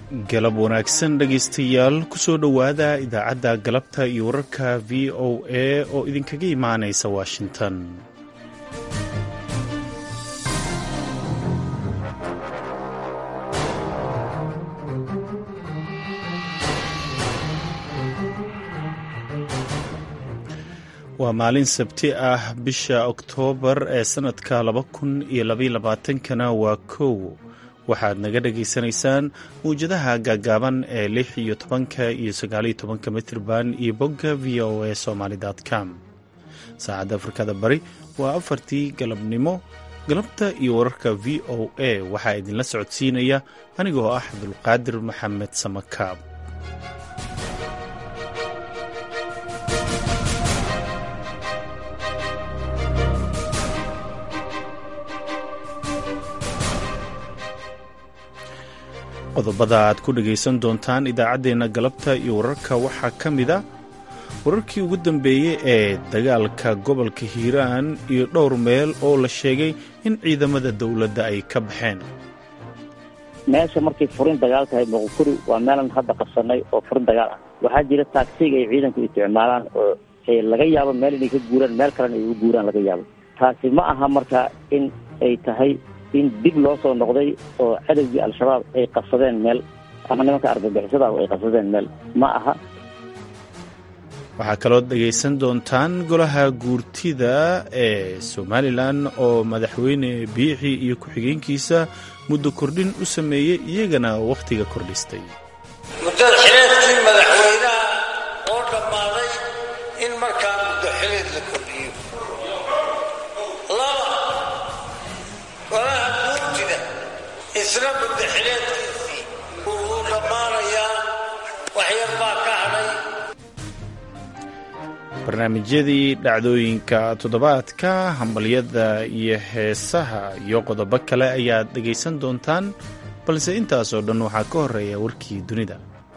galab wanaagsan dhegaystayaal kusoo dhowaada idaacadda galabta iyo wararka v o a oo idinkaga imaanaysa washington waa maalin sabti ah bisha oktoobar ee sannadka laba kun iyo labaylabaatankana waa kow waxaad naga dhagaysanaysaan mawjadaha gaagaaban ee lix iyo tobanka iyo sagaaliyo tobanka mitrban iyo bogga v o a somaly com saacadda afrikada bari waa afartii galabnimo galabta iyo wararka v o a waxaa idinla socodsiinaya anigoo ah cabdulqaadir maxamed samakaab qodobada aad ku dhagaysan doontaan idaacaddeenna galabta iyo wararka waxaa ka mid a wararkii ugu dambeeyey ee dagaalka gobolka hiiraan iyo dhowr meel oo la sheegay in ciidamada dowladda ay ka baxeen meesha markay furin dagaal tahay muqukuri waa meelan hadda qabsanay oo furin dagaal ah waxaa jira taagsiga ay ciidanku isticmaalaan oo laga yaabo meel inay ka guuraan meel kalena ay u guuraan laga yaabo taasi ma aha marka in ay tahay in dib loo soo noqday oo cadowgii al-shabaab ay qabsadeen meel ama nimanka argagixisada ay qabsadeen meel ma aha waxaa kaloo dhegaysan doontaan golaha guurtida ee somalilan oo madaxweyne biixi iyo ku-xigeenkiisa muddo kordhin u sameeyey iyagana wakhtiga kordhistay muddada xileedkii madaxweynaha oo dhammaaday in markaa muddo xileed la kordhiyo laba golaha guurtida isla muddo xileedkiisii wuu dhammaanayaa waxyar baa ka hadhay barnaamijyadii dhacdooyinka toddobaadka hambalyada iyo heesaha iyo qodobo kale ayaad dhegaysan doontaan balse intaasoo dhan waxaa ka horeeya warkii dunida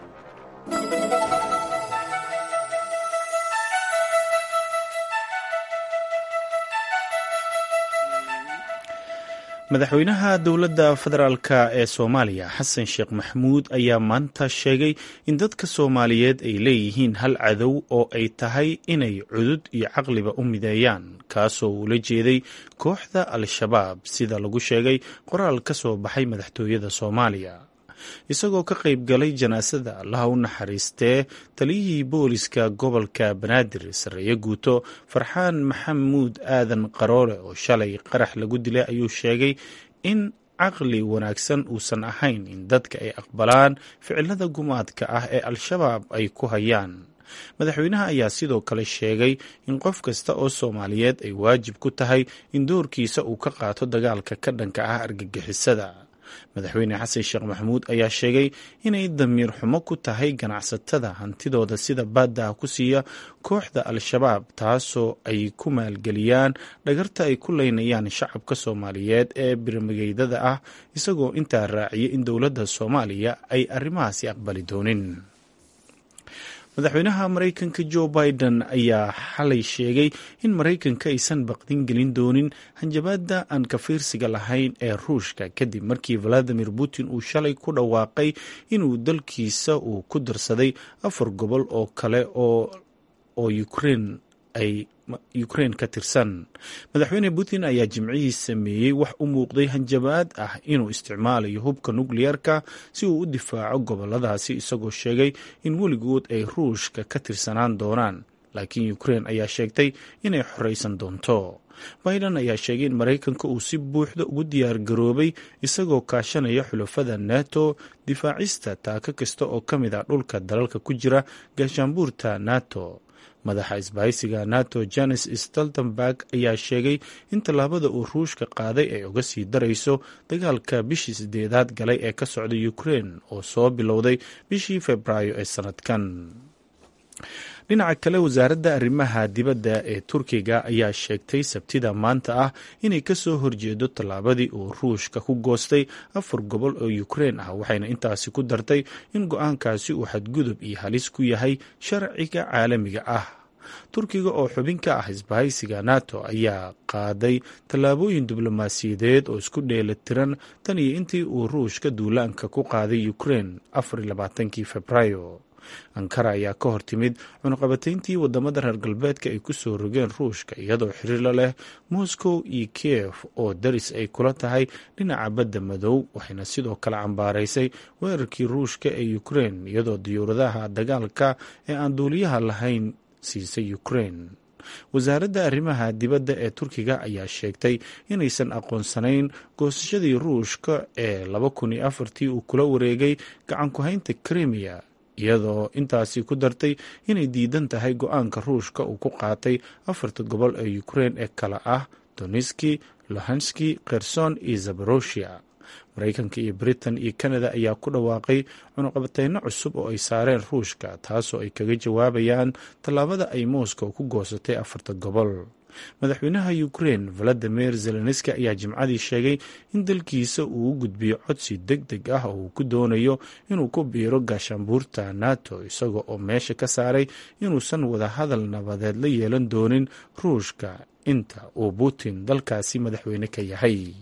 madaxweynaha dowladda federaalk ee soomaaliya xasan sheekh maxamuud ayaa maanta sheegay in dadka soomaaliyeed ay leeyihiin hal cadow oo ay tahay inay cudud iyo caqliba u mideeyaan kaasoo uula jeeday kooxda al-shabaab sida lagu sheegay qoraal ka soo baxay madaxtooyada soomaaliya isagoo ka qayb galay janaasada allaha u naxariistee taliyihii booliska gobolka banaadir sarreeye guuto farxaan maxamuud aadan qaroole oo shalay qarax lagu dilay ayuu sheegay in caqli wanaagsan uusan ahayn in dadka ay aqbalaan ficilada gumaadka ah ee al-shabaab ay ku hayaan madaxweynaha ayaa sidoo kale sheegay in qof kasta oo soomaaliyeed ay waajib ku tahay in doorkiisa uu ka qaato dagaalka ka dhanka ah argagixisada madaxweyne xasan sheekh maxamuud ayaa sheegay inay damiir xumo ku tahay ganacsatada hantidooda sida baaddaha ku siiya kooxda al-shabaab taasoo ay ku maalgeliyaan dhagarta ay ku leynayaan shacabka soomaaliyeed ee birmigeydada ah isagoo intaa raaciyay in dowladda soomaaliya ay arrimahaasi aqbali doonin madaxweynaha maraykanka jo biden ayaa xalay sheegay in maraykanka aysan baqdin gelin doonin hanjabaadda aan ka fiirsiga lahayn ee ruushka kadib markii valadimir putin uu shalay ku dhawaaqay inuu dalkiisa uu ku darsaday afar gobol oo kale oo ukrein ay ukrein ka tirsan madaxweyne putin ayaa jimcihii sameeyey wax u muuqday hanjabaad ah inuu isticmaalayo hubka nukliyeerka si uu u difaaco goboladaasi isagoo sheegay in weligood ay ruushka ka tirsanaan doonaan laakiin ukrein ayaa sheegtay inay xoreysan doonto biden ayaa sheegay in maraykanka uu si buuxda ugu diyaar garoobay isagoo kaashanaya xulafada nato difaacista taako kasta oo ka mid ah dhulka dalalka ku jira gaashaanbuurta nato madaxa isbahaysiga nato janes stoltenberg ayaa sheegay in tallaabada uu ruushka qaaday ay uga sii darayso dagaalka bishii sideedaad galay ee ka socda ukrein oo soo bilowday bishii februaayo ee sanadkan dhinaca kale wasaaradda arrimaha dibadda ee turkiga ayaa sheegtay sabtida maanta ah inay kasoo horjeedo tallaabadii uu ruushka ku goostay afar gobol oo ukrein ah waxayna intaasi ku dartay in go-aankaasi uu xadgudub iyo halis ku yahay sharciga caalamiga ah turkiga oo xubin ka ah isbahaysiga nato ayaa qaaday tallaabooyin diblomaasiyadeed oo isku dheelitiran tan iyo intii uu ruushka duulaanka ku qaaday ukrein afarlabaatankii februaayo ankara ayaa ka hor timid cunuqabatayntii wadamada reer galbeedka ay ku soo rogeen ruushka iyadoo xiriirla leh moscow iyo kiev oo daris ay kula tahay dhinaca badda madow waxayna sidoo kale cambaaraysay weerarkii ruushka ee ukrein iyadoo diyuuradaha dagaalka ee aan duuliyaha lahayn siisay ukrein wasaaradda arrimaha dibadda ee turkiga ayaa sheegtay inaysan aqoonsanayn goosashadii ruushka ee laba kun iyo afartii uu kula wareegay gacan ku-haynta krimiya iyadoo intaasi ku dartay inay diidan tahay go-aanka ruushka uu ku qaatay afarta gobol ee ukrein ee kale ah doniski lohanski kherson iyo zabaroshia maraykanka iyo britain iyo canada ayaa ku dhawaaqay cunuqabateyno cusub oo ay saareen ruushka taasoo ay kaga jawaabayaan tallaabada ay moscow ku goosatay afarta gobol madaxweynaha ukrein valadimir zelenski ayaa jimcadii sheegay in dalkiisa uu u gudbiyo codsi deg deg ah oo uu ku doonayo inuu ku biiro gaashaanbuurta nato isaga oo meesha ka saaray inuusan wadahadal nabadeed la yeelan doonin ruushka inta uu putin dalkaasi madaxweyne ka yahay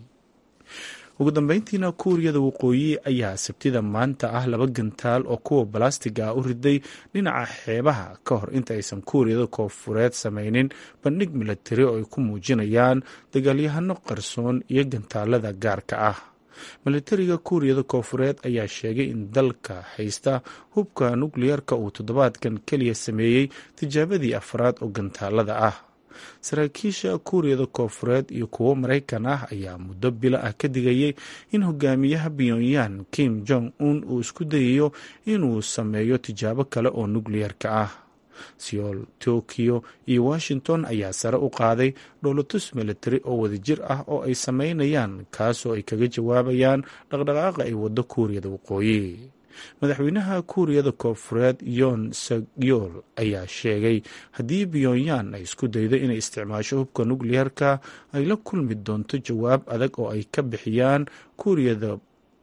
ugu dambeyntiina kuuriyada waqooyi ayaa sabtida maanta ah laba gantaal oo kuwa balastiga ah u riday dhinaca xeebaha ka hor inta aysan kuuriyada koonfureed sameynin bandhig milatari oo ay ku muujinayaan dagaalyahano qarsoon iyo gantaalada gaarka ah milatariga kuuriyada koonfureed ayaa sheegay in dalka haysta hubka nukliyeerka uu toddobaadkan keliya sameeyey tijaabadii afraad oo gantaalada ah saraakiisha kuuriyada koonfureed iyo kuwo maraykan ah ayaa muddo bilo ah ka digayay in hogaamiyaha pyongyang kim jong un uu isku dayayo inuu sameeyo tijaabo kale oo nukliyeerka ah seoul tokyo iyo washington ayaa sare u qaaday dhowlatus militari oo wadajir ah oo ay sameynayaan kaasoo ay kaga jawaabayaan dhaqdhaqaaqa ay waddo kuuriyada waqooyi madaxweynaha kuuriyada koonfureed yoon sagyool ayaa sheegay haddii pyongyang ay isku daydo inay isticmaasho hubka nukliyeerka ay la kulmi doonto jawaab adag oo ay ka bixiyaan kuuriyada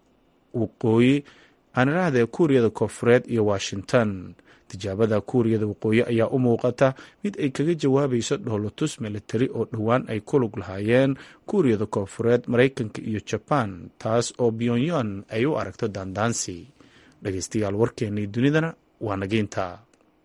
waqooyi aanirahdee kuuriyada koonfureed iyo washington tijaabada kuuriyada waqooyi ayaa u muuqata mid ay kaga jawaabayso dhowlatus militari oo dhowaan ay ku lug lahaayeen kuuriyada koonfureed maraykanka iyo jabaan taas oo pyongyang ay u aragto daandaansi dhegeystayaal warkeennii dunidana waa nageynta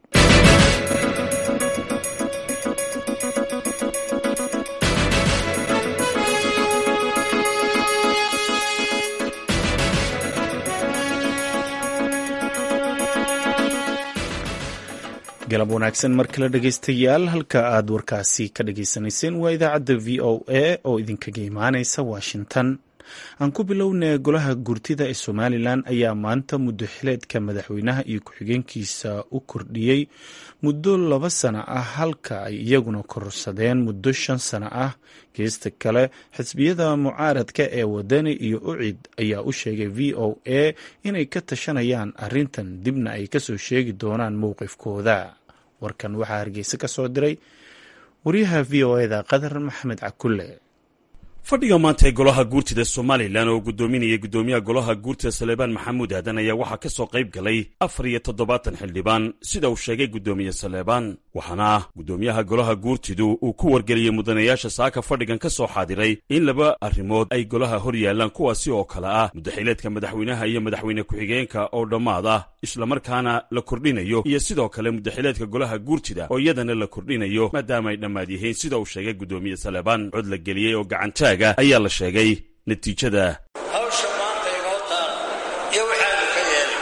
galab wanaagsan mar kale dhegeystayaal halka aad warkaasi ka dhageysanayseen waa idaacadda v o a oo idinkaga imaaneysa washington aan ku bilownay golaha gurtida ee somalilan ayaa maanta muddo xileedka madaxweynaha iyo ku-xigeenkiisa u kordhiyey muddo laba sano ah halka ay iyaguna kororsadeen muddo shan sano ah geesta kale xisbiyada mucaaradka ee wadani iyo ucid ayaa u sheegay v o a inay ka tashanayaan arrintan dibna ay kasoo sheegi doonaan mowqifkooda warkan waxaa hargeysa ka soo diray waryaha v o eda qadar maxamed cakulle fadhiga maanta ee golaha guurtida somalilan oo guddoominaya guddoomiyaha golaha guurtida saleebaan maxamuud aadan ayaa waxaa ka soo qayb galay afar iyo toddobaatan xildhibaan sida uu sheegay guddoomiye saleebaan waxaana guddoomiyaha golaha guurtidu uu ku wargeliyey mudanayaasha saaka fadhigan ka soo xaadiray in laba arrimood ay golaha hor yaallaan kuwaasi oo kale ah muddaxileedka madaxweynaha iyo madaxweyne ku-xigeenka oo dhammaad ah islamarkaana la kordhinayo iyo sidoo kale muddaxileedka golaha guurtida oo iyadana la kordhinayo maadaama ay dhammaad yihiin sida uu sheegay guddoomiye saleebaan cod la geliyey oo gacantaaga ayaa la sheegay natiijada hawsha maanta inoo taal iyo waxaanu ka yeelay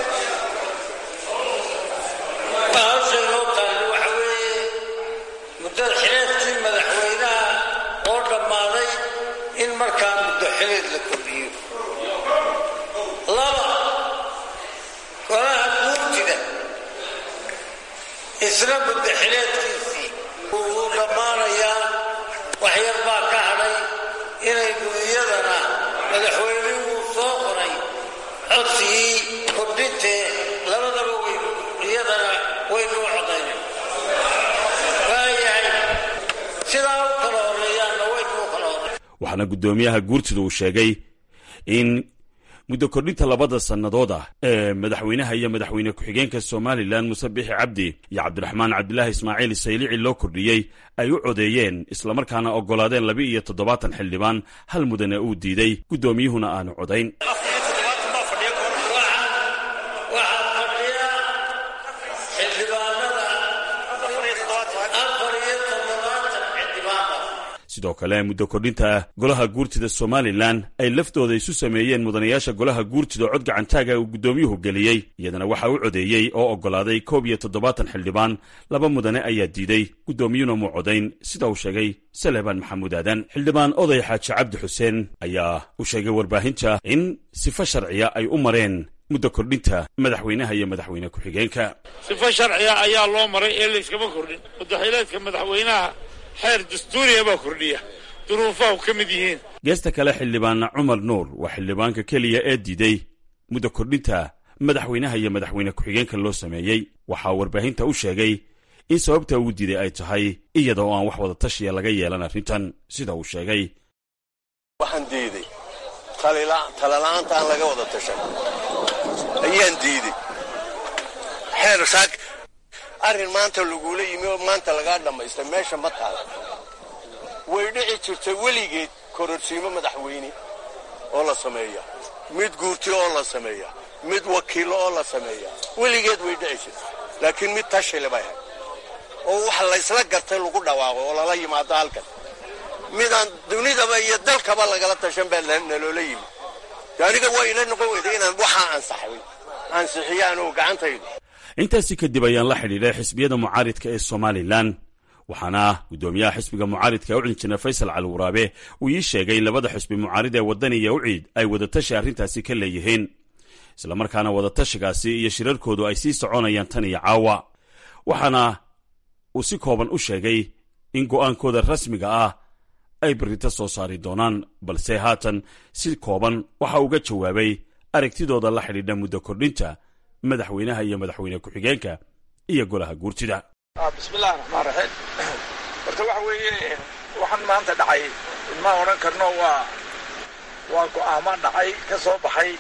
hawsha inoo taal waxa weeye muddada xileedkii madaxweynaha oo dhammaaday in markaa muddo xileed la kordhiyo laba golaha guurtida isla muddo xileedkiisii wuu dhammaanayaa waxyar baa ka hadhay inaynu iyadana madaxweynuhu soo qoray codsigii kordhintee labadaba waynu iyadana waynu u codayna waayahay sidaa u kala horeeyaanna waynu u kala horey waxaana guddoomiyaha guurtida uu sheegay in muddo kordhinta labada sannadood ah ee madaxweynaha iyo madaxweyne ku-xigeenka somalilan muse bixi cabdi iyo cabdiraxmaan cabdilaahi ismaaciil saylici loo kordhiyey ay u codeeyeen islamarkaana oggolaadeen laba iyo toddobaatan xildhibaan hal mudane uu diiday guddoomiyuhuna aanu codayn sidoo kale muddo kordhinta golaha guurtida somalilan ay laftooda isu sameeyeen mudanayaasha golaha guurtida cod gacantaaga uu guddoomiyuhu geliyey iyadana waxaa u codeeyey oo oggolaaday koob iyo toddobaatan xildhibaan laba mudane ayaa diiday guddoomiyuna muu codayn sida uu sheegay salebaan maxamuud aadan xildhibaan oday xaaji cabdi xuseen ayaa u sheegay warbaahinta in sifo sharciya ay u mareen muddo kordhinta madaxweynaha iyo madaxweyne ku-xigeenka sifo sharciya ayaa loo maray ee layskama kordhin muddaxileedka madaxweynaha xeer dastuuriya baa kordhiya duruufaha ka mid yihiin geesta kale xildhibaana cumar nuur waa xildhibaanka keliya ee diiday muddo kordhinta madaxweynaha iyo madaxweyne ku-xigeenka loo sameeyey waxaa warbaahinta u sheegay in sababta uu diiday ay tahay iyada oo aan wax wada tashiya laga yeelan arrintan sida uu sheegay waxaan diiday talala'aanta aan laga wada tashan ayaan diiday xeer saak arrin maanta lagula yimi oo maanta lagaa dhammaystay meesha ma taala way dhici jirtay weligeed kororsiimo madaxweyne oo la sameeya mid guurti oo la sameeya mid wakiilo oo la sameeya weligeed way dhici jirtay laakiin mid tashile bay ahayd oo wax laysla gartay lagu dhawaaqo oo lala yimaado halkan midaan dunidaba iyo dalkaba lagala tashan baa naloola yimi aniga waa ila noqon weyda inaan waxaa ansaxay ansixiyo anugu gacantaydu intaasi kadib ayaan la xidhiidhay xisbiyada mucaaridka ee somalilan waxaana guddoomiyaha xisbiga mucaaridka ucid injineer faysal cali waraabe uu ii sheegay labada xisbi mucaarid ee waddan iyo uciid ay wadatashi arrintaasi ka leeyihiin islamarkaana wadatashigaasi iyo shirarkoodu ay sii soconayaan tan iyo caawa waxaana uu si kooban u sheegay in go'aankooda rasmiga ah ay berrito soo saari doonaan balse haatan si kooban waxa uga jawaabay aragtidooda la xidhiidha muddo kordhinta madaxweynaha iyo madaxweyne ku-xigeenka iyo golaha guurtida bismillahi raxmaan raxiim horta waxa weeye waxaan maanta dhacay ma odhan karno waa waa go'aamo dhacay ka soo baxay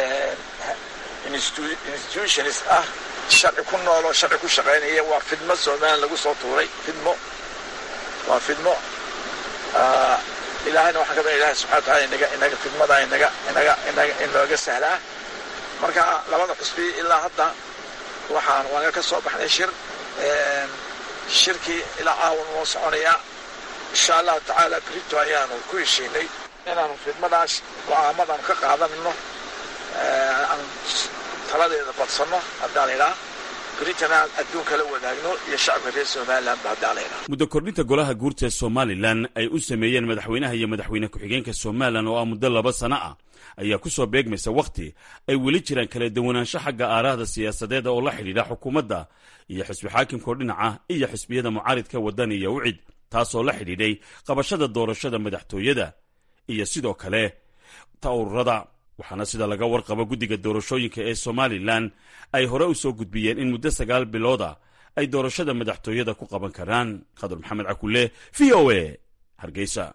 institutions ah sharci ku nool oo sharci ku shaqaynaya waa fidmo somalilan lagu soo tuuray fidmo waa fidmo ilaahayna waxaan ka baa ilahay subxana wa taala inaga inaga fidmada inaga inaga inaga inooga sahlaa marka labada xusbi ilaa hadda waxaan waaga ka soo baxnay shir shirkii ilaa caawan noo soconayaa insha allahu tacaala brito ayaanu ku heshiinay inaanu fidmadaas go'aamadaanu ka qaadanayno aan taladeeda badsanno haddaan idhaa britana adduunka la wadaagno iyo shacabka reer somalilanba haddaan idhaa muddo kordhinta golaha guurta ee somalilan ay u sameeyeen madaxweynaha iyo madaxweyne ku-xigeenka somalilan oo ah muddo laba sano ah ayaa ku soo beegmaysa wakhti ay weli jiraan kala duwanaansho xagga aarahda siyaasadeed oo la xidhiidha xukuumadda iyo xisbi xaakimkao dhinaca iyo xisbiyada mucaaridka waddan iyo ucid taasoo la xidhiidhay qabashada doorashada madaxtooyada iyo sidoo kale tawrurada waxaana sida laga warqabo guddiga doorashooyinka ee somalilan ay hore u soo gudbiyeen in muddo sagaal bilooda ay doorashada madaxtooyada ku qaban karaan khadar maxamed cakulle v o a hargeysa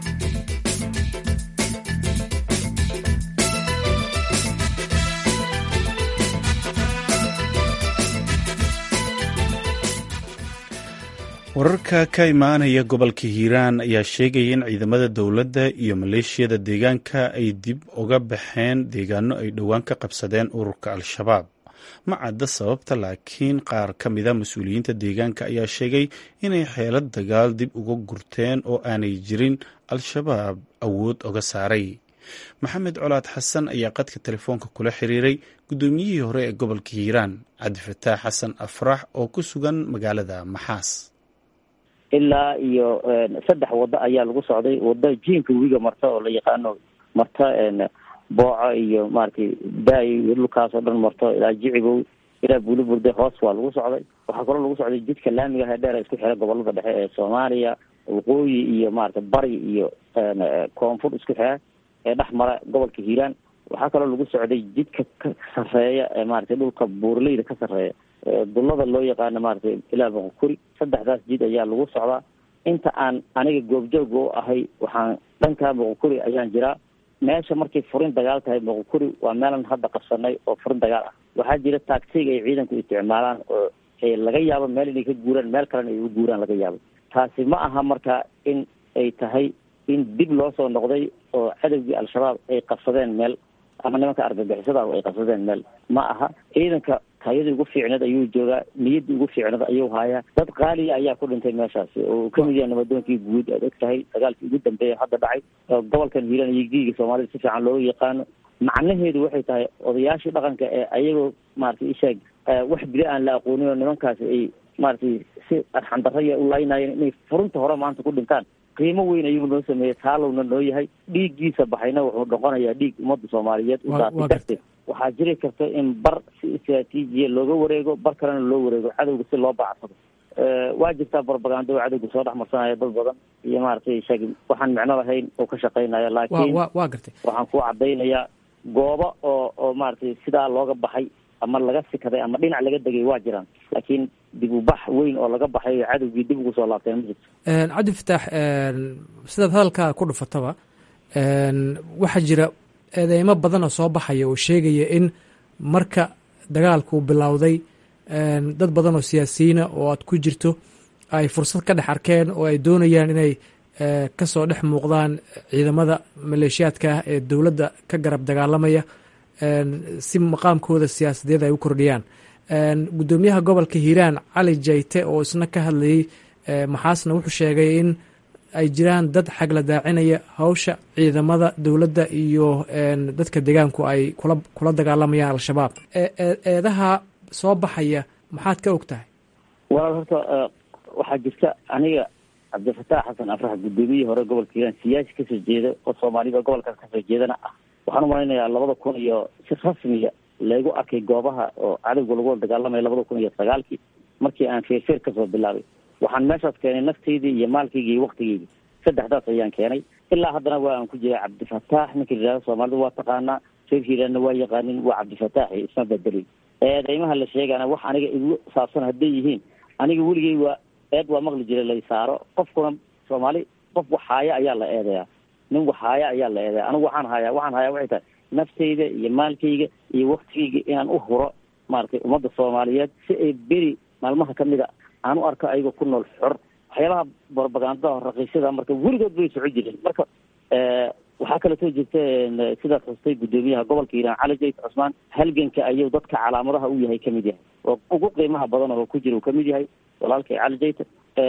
wararka ka imaanaya gobolka hiiraan ayaa sheegaya in ciidamada dowladda iyo maleeshiyada deegaanka ay dib uga baxeen deegaano ay dhowaan ka qabsadeen ururka al-shabaab ma cadda sababta laakiin qaar ka mida mas-uuliyiinta deegaanka ayaa sheegay inay xeelad dagaal dib uga gurteen oo aanay jirin al-shabaab awood oga saaray maxamed colaad xasan ayaa qadka telefoonka kula xiriiray guddoomiyihii hore ee gobolka hiiraan cabdifataax xasan afrax oo ku sugan magaalada maxaas ilaa iyo saddex waddo ayaa lagu socday waddo jiinka webiga marta oo la yaqaano marta booco iyo maaragtay daay iyo dhulkaas oo dhan marto ilaa jicibow ilaa buuliburde hoos waa lagu socday waxaa kaloo lagu socday jidka laamiga hedheer isku xira gobolada dhexe ee soomaaliya waqooyi iyo maaragtay bari iyo koonfur isku xira ee dhex mara gobolka hiiraan waxaa kaloo lagu socday jidka ka sarreeya ee maaragtay dhulka buurleyda ka sarreeya dullada loo yaqaano maaragtay ilaa boqokuri saddexdaas jid ayaa lagu socdaa inta aan aniga goobjooga u ahay waxaan dhankaa boqokuri ayaan jiraa meesha markay furin dagaal tahay moqokuri waa meelan hadda qabsanay oo furin dagaal ah waxaa jira taagsiga ay ciidanku isticmaalaan oo laga yaabo meel inay ka guuraan meel kalena ay u guuraan laga yaabo taasi ma aha marka in ay tahay in dib loo soo noqday oo cadowgii al-shabaab ay qabsadeen meel ama nimanka argagixisada ay qabsadeen meel ma aha ciidanka tayadii ugu fiicneed ayuu joogaa niyaddii ugu fiicneed ayuu haayaa dad qaaliya ayaa ku dhintay meeshaasi oo uu kamid yahay nabadoonkii guud aad og tahay dagaalkii ugu dambeeya hadda dhacay oo gobolkan hiiraan iyo giiga soomaalida si fiican looga yaqaano macnaheedu waxay tahay odayaashii dhaqanka ee ayagoo maratay isheeg wax bili aan la aqoonin oo nimankaasi ay maratay si arxandaraya u laynayeen inay furunta hore maanta ku dhintaan qiimo weyn ayuu noo sameeyey taalowna noo yahay dhiiggiisa baxayna wuxuu noqonayaa dhiig ummadda soomaaliyeed u daatay darteed waxaa jiri karta in bar si istraatiijiya looga wareego bar kalena loo wareego cadowga si loo bacsado waa jirtaa barbagando oo cadowga soo dhex marsanaya dad badan iyo maaragtay sheeg waxaan micno lahayn oo ka shaqaynaya laakiin waa gartay waxaan ku cadaynayaa goobo oo oo maaragtay sidaa looga baxay ama laga sikaday ama dhinac laga degay waa jiraan laakiin dib u bax weyn oo laga baxay cadowgii dib ugu soo laabteen ma jirto cabdi fataax sidaad hadalkaa ku dhufataba waxaa jira eedeymo badan oo soo baxaya oo sheegaya in marka dagaalku bilowday dad badan oo siyaasiyiina oo aad ku jirto ay fursad ka dhex arkeen oo ay doonayaan inay kasoo dhex muuqdaan ciidamada maleeshiyaadka ah ee dowladda ka garab dagaalamaya si maqaamkooda siyaasadeed ay u kordhiyaan guddoomiyaha gobolka hiiraan cali jayte oo isna ka hadlayey maxaasna wuxuu sheegay in ay jiraan dad xagla daacinaya hawsha ciidamada dowladda iyo dadka deegaanku ay kula kula dagaalamayaan al-shabaab eedaha soo baxaya maxaad ka og tahay walaal horta waxaa jirta aniga cabdifataax xasan afrax guddoomiyihii hore gobolka hiiraan siyaasi kasoo jeeda oo soomaalida gobolkaas kasoo jeedana ah waxaan umalaynayaa labada kun iyo si rasmiya laygu arkay goobaha oo cadowga lagu dagaalamaya labada kun iyo sagaalkii markii aan feerfeer kasoo bilaabay waxaan meeshaas keenay naftaydii iyo maalkaygi iyo waktigeydii saddexdaas ayaan keenay ilaa haddana waa aan ku jiray cabdifataax ninka yidhahdo soomaalida waa taqaanaa reer hiiraanna waa yaqaanin waa cabdifataaxi isma bedelin eedeymaha la sheegana wax aniga igu saabsan hadday yihiin aniga weligey waa eed waa maqli jiray lay saaro qofkuna soomaali qof wax haaya ayaa la eedeyaa nin wax haaya ayaa la eedeyaa anigu waxaan hayaa waxaan hayaa waxay tahay naftayda iyo maalkayga iyo waktigayga inaan u huro maaragtay ummadda soomaaliyeed si ay beri maalmaha kamid a aan u arko ayagoo ku nool xor waxyaabaha barbagandada raqiisyada marka weligood bay soco jireen marka waxaa kaleetoo jirta sidaad xustay guddoomiyaha gobolka hiiraan cali jayt cusmaan halganka ayuu dadka calaamadaha u yahay kamid yahay oo ugu qiimaha badan oo ku jira uu kamid yahay walaalkay cali jayta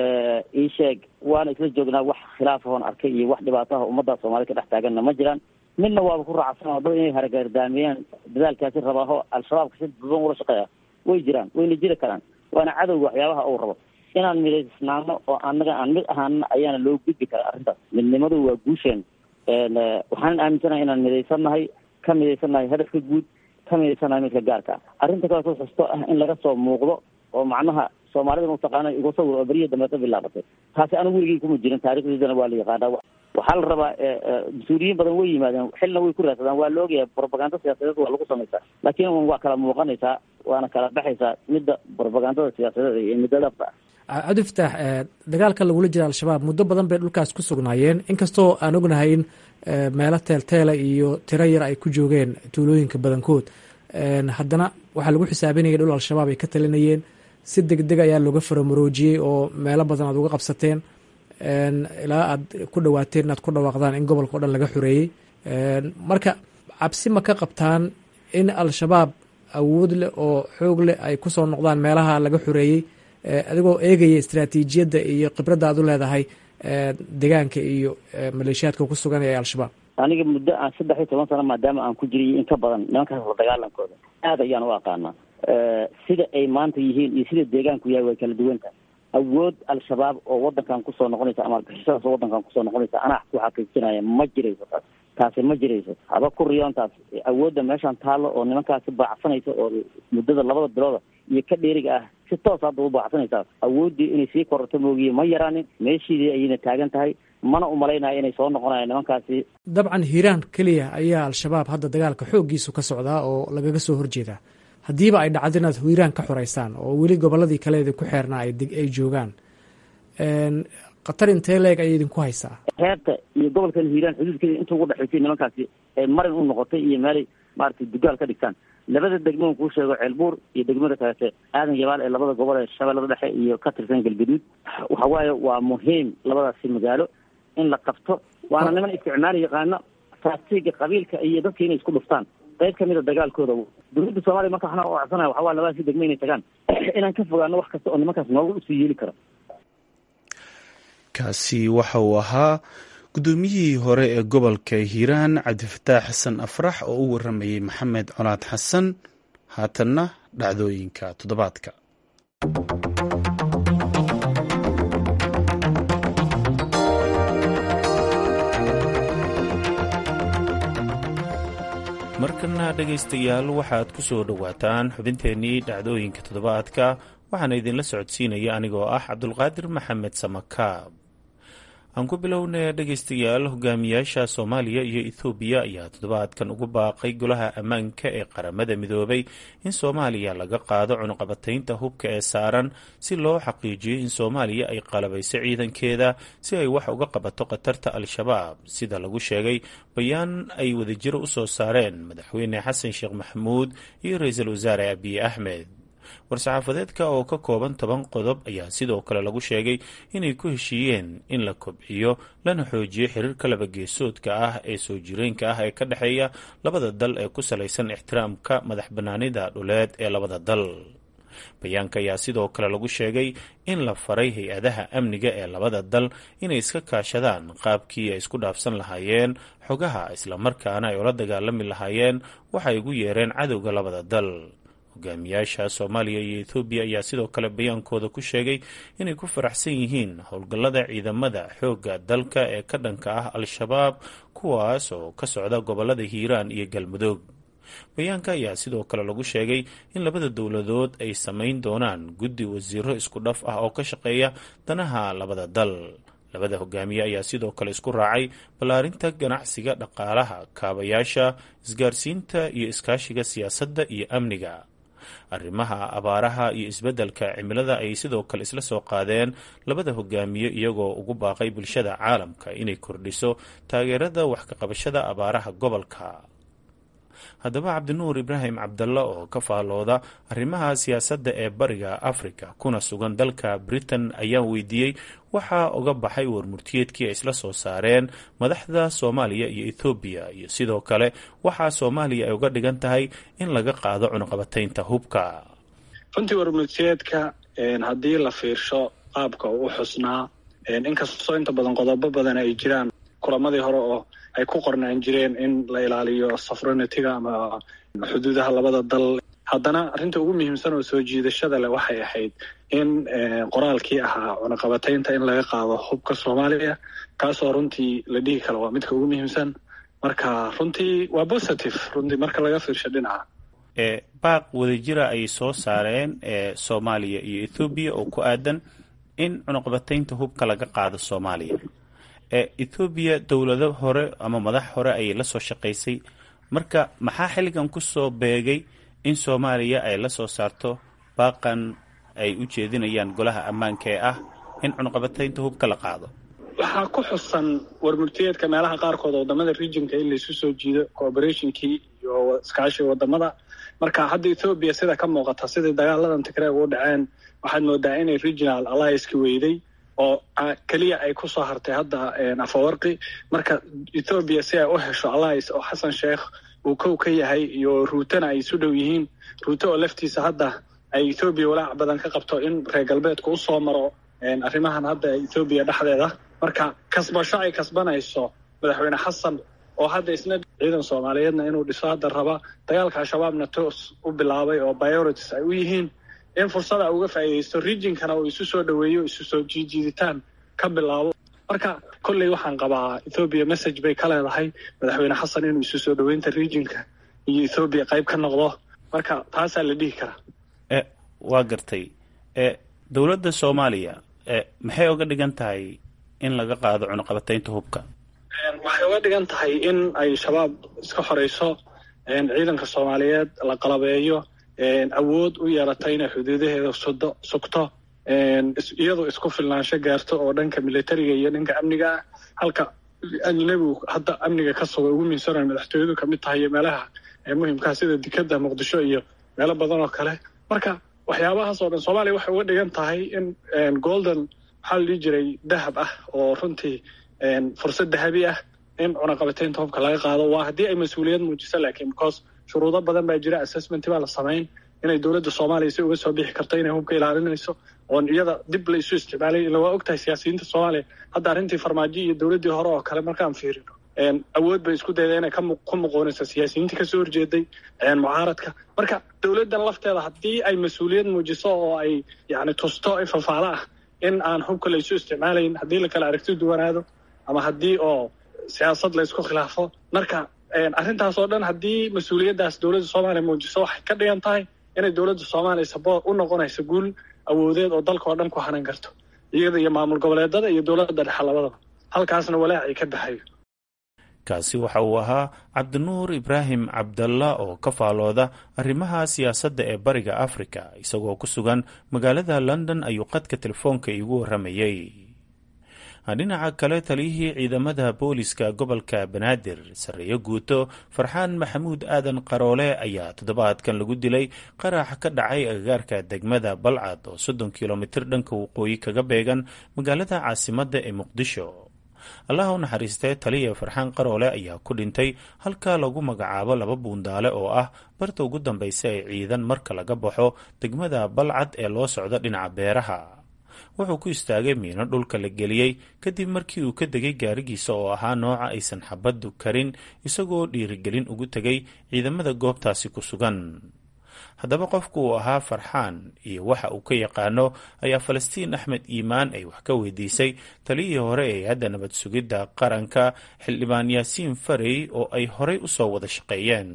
ii sheeg waana isla joognaa wax khilaafahoon arkay iyo wax dhibaataha ummadda soomaalida ka dhex taaganna ma jiraan midna waaba ku raacsan oo dad inay haragaardaamiyaan dadaalkaasi rabaaho al-shabaabka si duban ula shaqeeya way jiraan wayna jiri karaan waana cadowga waxyaabaha uu rabo inaan midaysnaano oo anaga aan mid ahaana ayaana loo gudbi karaa arrintaas midnimadu waa guusheen waxaanan aaminsanahay inaan midaysannahay ka midaysannahay hadafka guud ka midaysannahay midka gaarka ah arrinta kaleetoo xusto ah in laga soo muuqdo oo macnaha soomaalida mataqaana igu sawir oo beriya dambe ka bilaabatay taasi anigu weligey kuma jirin taarikhdeedana waa la yaqaanaa waxaa la rabaa mas-uuliyiin badan way yimaadeen xilna way ku raadsadaan waa la ogyahay propaganda siyaasadeed waa lagu samaysaa laakiin waa kala muuqanaysaa waana kala baxaysaa midda propagandada siyaasadeed iyo midda dhabta ah cabdi fataax dagaalka lagula jira al-shabaab muddo badan bay dhulkaas ku sugnaayeen inkastoo aan ognahay in meelo teelteela iyo tiro yar ay ku joogeen tuulooyinka badankood haddana waxaa lagu xisaabinaya dhul al-shabaab ay ka talinayeen si deg deg ayaa looga faramaroojiyey oo meelo badan aad uga qabsateen ilaa aad ku dhawaateen inaad ku dhawaaqdaan in gobolka o dhan laga xoreeyey marka cabsi ma ka qabtaan in al-shabaab awood leh oo xoog leh ay kusoo noqdaan meelaha laga xoreeyey adigoo eegaya istraatiijiyadda iyo khibradda aad u leedahay deegaanka iyo maleeshiyaadka ku sugan ee al-shabaab aniga muddo aan saddex iyo toban sano maadaama aan ku jiray in ka badan nimankaas la dagaalankooda aad ayaan u aqaanaa sida ay maanta yihiin iyo sida deegaanku yahay way kala duwan tahay awood al-shabaab oo wadankan kusoo noqonaysa ama argixisadaas oo wadankan kusoo noqonaysa anaa ku xaqiijinaya ma jirayso taas taasi ma jirayso haba ku riyoontaas awoodda meeshaan taallo oo nimankaasi baacsanaysa oo muddada labada bilooda iyo ka dheeriga ah si toos hadda u baacsanaysaa awooddii inay sii kororto moogiye ma yaraanin meeshiidii ayayna taagan tahay mana umalaynaya inay soo noqonayaan nimankaasi dabcan hiiraan keliya ayaa al-shabaab hadda dagaalka xooggiisu ka socdaa oo lagaga soo horjeedaa haddiiba ay dhacdo inaad hiiraan ka xoreysaan oo weli gobolladii kaleeda ku xeernaa ay joogaan khatar intee leeg ayay idinku haysaa reerta iyo gobolkan hiiraan xuduudkeeda inta ugu dhexaysay nimankaasi ee marin u noqotay iyo meelay maaragtay dugaal ka dhigtaan labada degmo on kuu sheego ceelbuur iyo degmada kaleete aadan yabaal ee labada gobol ee shabeellada dhexe iyo ka tirsan galgaduud waxa waaye waa muhiim labadaasi magaalo in la qabto waana niman isticmaali yaqaano taatiga qabiilka iyo dadka inay isku dhuftaan qayb kamid a dagaalkooda dowladda soomaaliya marka waxna u codsanaya waxa waa labadaasi degmo inay tagaan inaan ka fogaano wax kasta oo nimankaas nooga usii yeeli karo kaasi waxa uu ahaa guddoomiyihii hore ee gobolka hiiraan cabdifataax xasan afrax oo u waramayey maxamed colaad xasan haatanna dhacdooyinka toddobaadka markana dhegaystayaal waxaad ku soo dhowaataan xubinteennii dhacdooyinka toddobaadka waxaana idinla socodsiinaya anigoo ah cabdulqaadir maxamed samakaab aan ku bilownay dhegaystayaal hogaamiyaasha soomaaliya iyo ethoobiya ayaa toddobaadkan ugu baaqay golaha ammaanka ee qaramada midoobay in soomaaliya laga qaado cunuqabataynta hubka ee saaran si loo xaqiijiyo in soomaaliya ay qalabayso ciidankeeda si ay wax uga qabato khatarta al-shabaab sida lagu sheegay bayaan ay wadajiro u soo saareen madaxweyne xasan sheekh maxamuud iyo ra-iisul wasaare abiy axmed war-saxaafadeedka oo ka kooban toban qodob ayaa sidoo kale lagu sheegay inay ku heshiiyeen in la kobciyo lana xoojiyo xiriirka labageesoodka ah ee soo jireenka ah ee ka dhexeeya labada dal ee ku salaysan ixtiraamka madax bannaanida dhuleed ee labada dal bayaanka ayaa sidoo kale lagu sheegay in la faray hay-adaha amniga ee labada dal inay iska kaashadaan qaabkii ay isku dhaafsan lahaayeen xogaha islamarkaana ay ula dagaalami lahaayeen waxay ugu yeereen cadowga labada dal hogaamiyaasha soomaaliya iyo ethoobiya ayaa sidoo kale bayaankooda ku sheegay inay ku faraxsan yihiin howlgallada ciidamada xoogga dalka ee ka dhanka ah al-shabaab kuwaas oo ka socda gobolada hiiraan iyo galmudug bayaanka ayaa sidoo kale lagu sheegay in labada dowladood ay samayn doonaan guddi wasiiro isku dhaf ah oo ka shaqeeya danaha labada dal labada hogaamiye ayaa sidoo kale isku raacay ballaarinta ganacsiga dhaqaalaha kaabayaasha isgaarsiinta iyo iskaashiga siyaasadda iyo amniga arrimaha abaaraha iyo isbeddelka cimilada ayay sidoo kale isla soo qaadeen labada hogaamiye iyagoo ugu baaqay bulshada caalamka inay kordhiso taageerada wax ka qabashada abaaraha gobolka haddaba cabdinuur ibraahim cabdalla oo ka faallooda arrimaha siyaasadda ee bariga afrika kuna sugan dalka britain ayaan weydiiyey waxaa uga baxay warmurtiyeedkii ay isla soo saareen madaxda soomaaliya iyo ethoobiya iyo sidoo kale waxaa soomaaliya ay uga dhigan tahay in laga qaado cunuqabataynta hubka runtii warmurtiyeedka haddii la fiirsho qaabka uu u xusnaa inkastoo inta badan qodobo badan ay jiraan kulamadii hore oo ay ku qornaan jireen in la ilaaliyo sovereignitiga ama xuduudaha labada dal haddana arrinta ugu muhiimsan oo soo jiidashada leh waxay ahayd in qoraalkii ahaa cunaqabataynta in laga qaado hubka soomaaliya kaasoo runtii la dhihi karo waa midka ugu muhiimsan marka runtii waa positive runtii marka laga fiirsho dhinaca baaq wadajira ay soo saareen ee soomaaliya iyo ethoobiya oo ku aadan in cunuqabataynta hubka laga qaado soomaaliya ethoobiya dowlado hore ama madax hore ayay la soo shaqaysay marka maxaa xilligan ku soo beegay in soomaaliya ay la soo saarto baaqan ay u jeedinayaan golaha ammaanka ee ah in cunuqabataynta hubka la qaado waxaa ku xusan warmurtiyeedka meelaha qaarkood wadamada regionka in laisu soo jiido cooperationkii iyo iskaashiga wadamada marka hadda ethoobiya sida ka muuqata sidai dagaaladan tigreeg u dhaceen waxaad moodaa inay regional allianceki weyday oo keliya ay ku soo hartay hadda afawarqi marka ethoobiya si ay u hesho alliance oo xasan sheekh uu kow ka yahay iyo ruutana ay isu dhow yihiin ruuto oo laftiisa hadda ay ethoobiya walaac badan ka qabto in reer galbeedka u soo maro arrimahan hadda ethoobiya dhexdeeda marka kasbasho ay kasbanayso madaxweyne xasan oo hadda isna ciidan soomaaliyeedna inuu dhiso hadda raba dagaalka al-shabaabna toos u bilaabay oo biorities ay u yihiin in fursada uga faa'iidaysto regionkana uu isu soo dhoweeyo isu soo jiijiiditaan ka bilaabo marka kolley waxaan qabaa ethoobiya message bay ka leedahay madaxweyne xasan inuu isu soo dhoweynta regionka iyo ethoobiya qayb ka noqdo marka taasaa la dhihi karaa waa gartay dowladda soomaaliya maxay uga dhigan tahay in laga qaado cunuqabataynta hubka waxay uga dhigan tahay in ay shabaab iska xoreyso ciidanka soomaaliyeed la qalabeeyo awood u yeelatay inay xuduudaheeda sudo sugto iyadoo isku filnaansho gaarto oo dhanka militariga iyo dhanka amniga ah halka ajnabigu hadda amniga ka suga ugu miinsanayo madaxtooyadu kamid tahay iyo meelaha muhimkaa sida dekeda muqdisho iyo meelo badan oo kale marka waxyaabahaas oo dhan soomaaliya waxay uga dhigan tahay in golden maxaa la dhihi jiray dahab ah oo runtii fursad dahabi ah in cunaqabateynta hubka laga qaado waa haddii ay mas-uuliyad muujiso laakiin because shuruudo badan baa jira assessment baa la samayn inay dowladda soomaaliya si uga soo bixi karto inay hubka ilaalinayso oon iyada dib la isu isticmaalay ila waa ogtahay siyaasiyiinta soomaaliya hadda arrintii farmaajo iyo dowladdii hore oo kale markaan fiirino awood bay isku dayda inay ku muquunayso siyaasiyiintii kasoo horjeeday mucaaradka marka dowladdan lafteeda haddii ay mas-uuliyad muujiso oo ay yani tusto fafaalo ah in aan hubka la isu isticmaalayn haddii la kala aragti duwanaado ama haddii oo siyaasad la isku khilaafo marka arrintaas oo dhan haddii mas-uuliyaddaas dowladda soomaaliya muujiso waxay ka dhigan tahay inay dowladda soomaaliya saboor u noqonayso guul awoodeed oo dalka oo dhan ku hanan karto iyada iyo maamul goboleedada iyo dowladda dhexe labadaba halkaasna walaacii ka baxayo kaasi waxa uu ahaa cabdinuur ibraahim cabdalla oo ka faalooda arrimaha siyaasadda ee bariga afrika isagoo ku sugan magaalada london ayuu qadka telefoonka iigu warramayey dhinaca kale taliyihii ciidamada booliska gobolka banaadir sarreeyo guuto farxaan maxamuud aadan qaroole ayaa toddobaadkan lagu dilay qarax ka dhacay agagaarka degmada balcad oo soddon kilomitir dhanka waqooyi kaga beegan magaalada caasimadda ee muqdisho allah u naxariistee taliya farxaan qaroole ayaa ku dhintay halka lagu magacaabo laba buundaale oo ah barta ugu dambaysa ee ciidan marka laga baxo degmada balcad ee loo socdo dhinaca beeraha wuxuu ku istaagay miino dhulka la geliyey kadib markii uu ka degay gaarigiisa oo ahaa nooca aysan xabaddu karin isagoo dhiirigelin ugu tegay ciidamada goobtaasi ku sugan haddaba qofku uu ahaa farxaan iyo waxa uu ka yaqaano ayaa falastiin axmed iimaan ay wax ka weydiisay taliyihii hore ee hadda nabad sugidda qaranka xildhibaan yaasiin farey oo ay horey usoo wada shaqeeyeen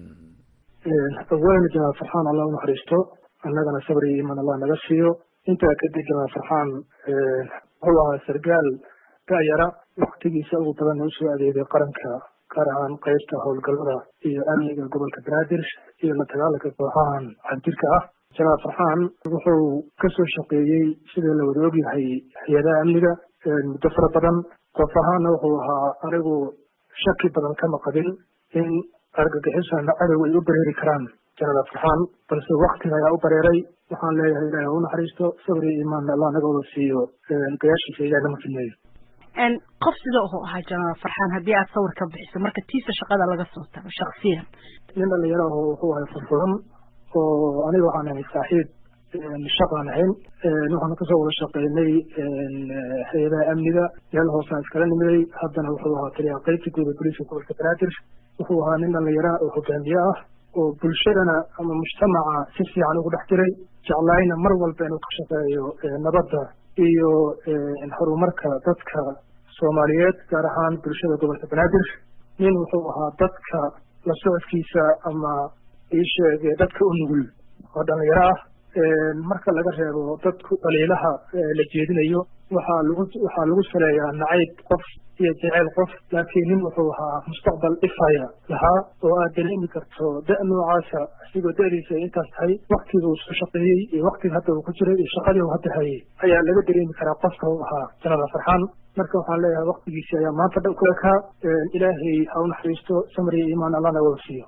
awalna janaal farxaan allah u naxariisto annagana sabr iyo iimaan allah naga siiyo intaa kadib janaal farxaan wuxuu ahaa sargaal da'yara waktigiisa ugu badan usoo adeegay qaranka gaar ahaan qaybta howlgallada iyo amniga gobolka banaadir iyo la dagaalanka kooxahan xadjirka ah janaal farxaan wuxuu kasoo shaqeeyey sida la wada ogyahay hay-adaha amniga muddo fara badan qof ahaana wuxuu ahaa anigu shaki badan kama qabin in argagixisana cadowga ay u bareeri karaan janaal farxaan balse waktiga ayaa u bareeray waxaan leeyahay ilahi ha u naxariisto sabr iyo iimaanna allah naga wada siiyo gayaashiisa ilahi nama filmeeyo qof sida wuxuu ahaa janaal farxaan haddii aad sawir ka bixiso marka tiisa shaqada laga soo tago shaksiyan nin dhalinyaro aho wuxuu ahay furfuran oo aniga waxaan ahay saaxiib shaqaan ahayn waxaana kasoo wada shaqeynay hay-adaha amniga meel hoosaan iskala nimiday haddana wuxuu ahaa taliyaha qaybta guud ee boliiska gobolka banaadir wuxuu ahaa nin dhalinyara oo hogaamiye ah oo bulshadana ama mujtamaca si fiican ugu dhex jiray jeclaayna mar walba inuu ka shaqeeyo nabadda iyo horumarka dadka soomaaliyeed gaar ahaan bulshada gobolka banaadir nin wuxuu ahaa dadka la socodkiisa ama iisheeg dadka u nugul oo dhalinyaro ah marka laga reebo dadku dhaliilaha la jeedinayo waxaa lagu waxaa lagu saleeyaa nacayb qof iyo jeceyl qof laakiin nin wuxuu ahaa mustaqbal ifaya lahaa oo aad dareemi karto da- noocaasa asigoo da-diisa ay intaas tahay waktiga uu soo shaqeeyey iyo waktiga hadda uu ku jiray iyo shaqadii uu hadda hayay ayaa laga dareemi karaa qofka uu ahaa janaal farxaan marka waxaan leeyahay waktigiisi ayaa maanta dhan ku ekaa ilaahay ha u naxariisto samri iyo iimaan allahna wada siiyo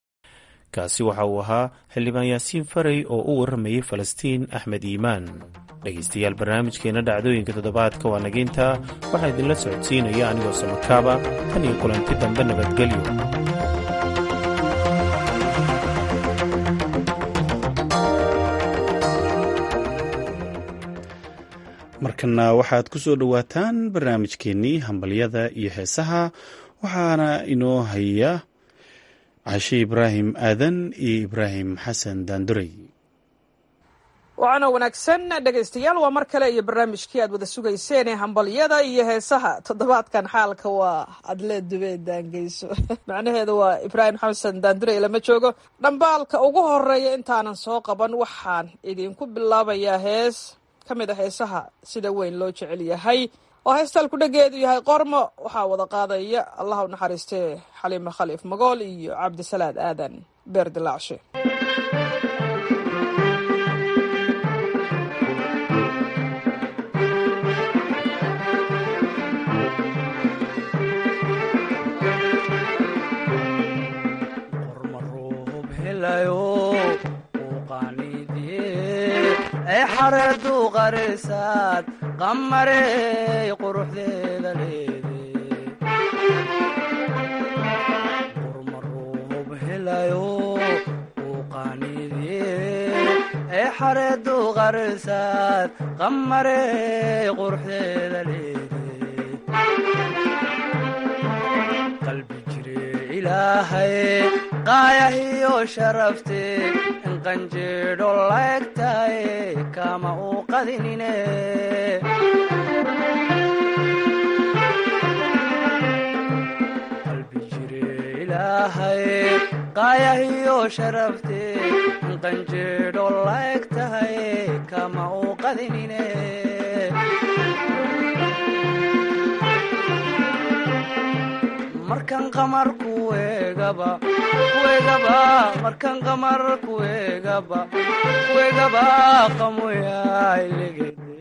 kaasi waxa uu ahaa xildhibaan yaasiin farey oo u warramayay falastiin axmed iimaan dhegaystayaal barnaamijkeena dhacdooyinka toddobaadka waa nageynta waxaa idinla socodsiinaya anigoo samakaaba tan iyo kulanti dambe nabadgelyo markana waxaad ku soo dhowaataan barnaamijkeennii hambalyada iyo heesaha waxaana inoo haya cashe ibraahim aadan iyo ibraahim xasan daandurey waxaana wanaagsan dhegaystayaal waa mar kale iyo barnaamijkii aad wada sugayseen ee hambalyada iyo heesaha toddobaadkan xaalka waa adle dubeed daangeyso macnaheedu waa ibraahim xasan daandurey lama joogo dhambaalka ugu horeeya intaanan soo qaban waxaan idinku bilaabayaa hees ka mid a heesaha sida weyn loo jecel yahay oo heestalku dhageedu yahay qormo waxaa wada qaadaya allah u naxariistee xaliime khaliif magool iyo cabdisalaad aadan beer dilaacshe ee xareedu qarisaad qamarey quruxdeeda leede qurmaruub helayo uu qaaniidye ee xareedu qarisaad qamarey quruxdeeda leede qalbi jire ilaahay qaayahiyo sharafte in qanjeedho laegtahay kama uu qadinine qalbi jire ilaahay qaayahiyo sharafte in qanjeedho laegtahay kama uu qadinine markan qamar kuegaba kuegaba markan qamar kuegaba kuegaba qamoyailegede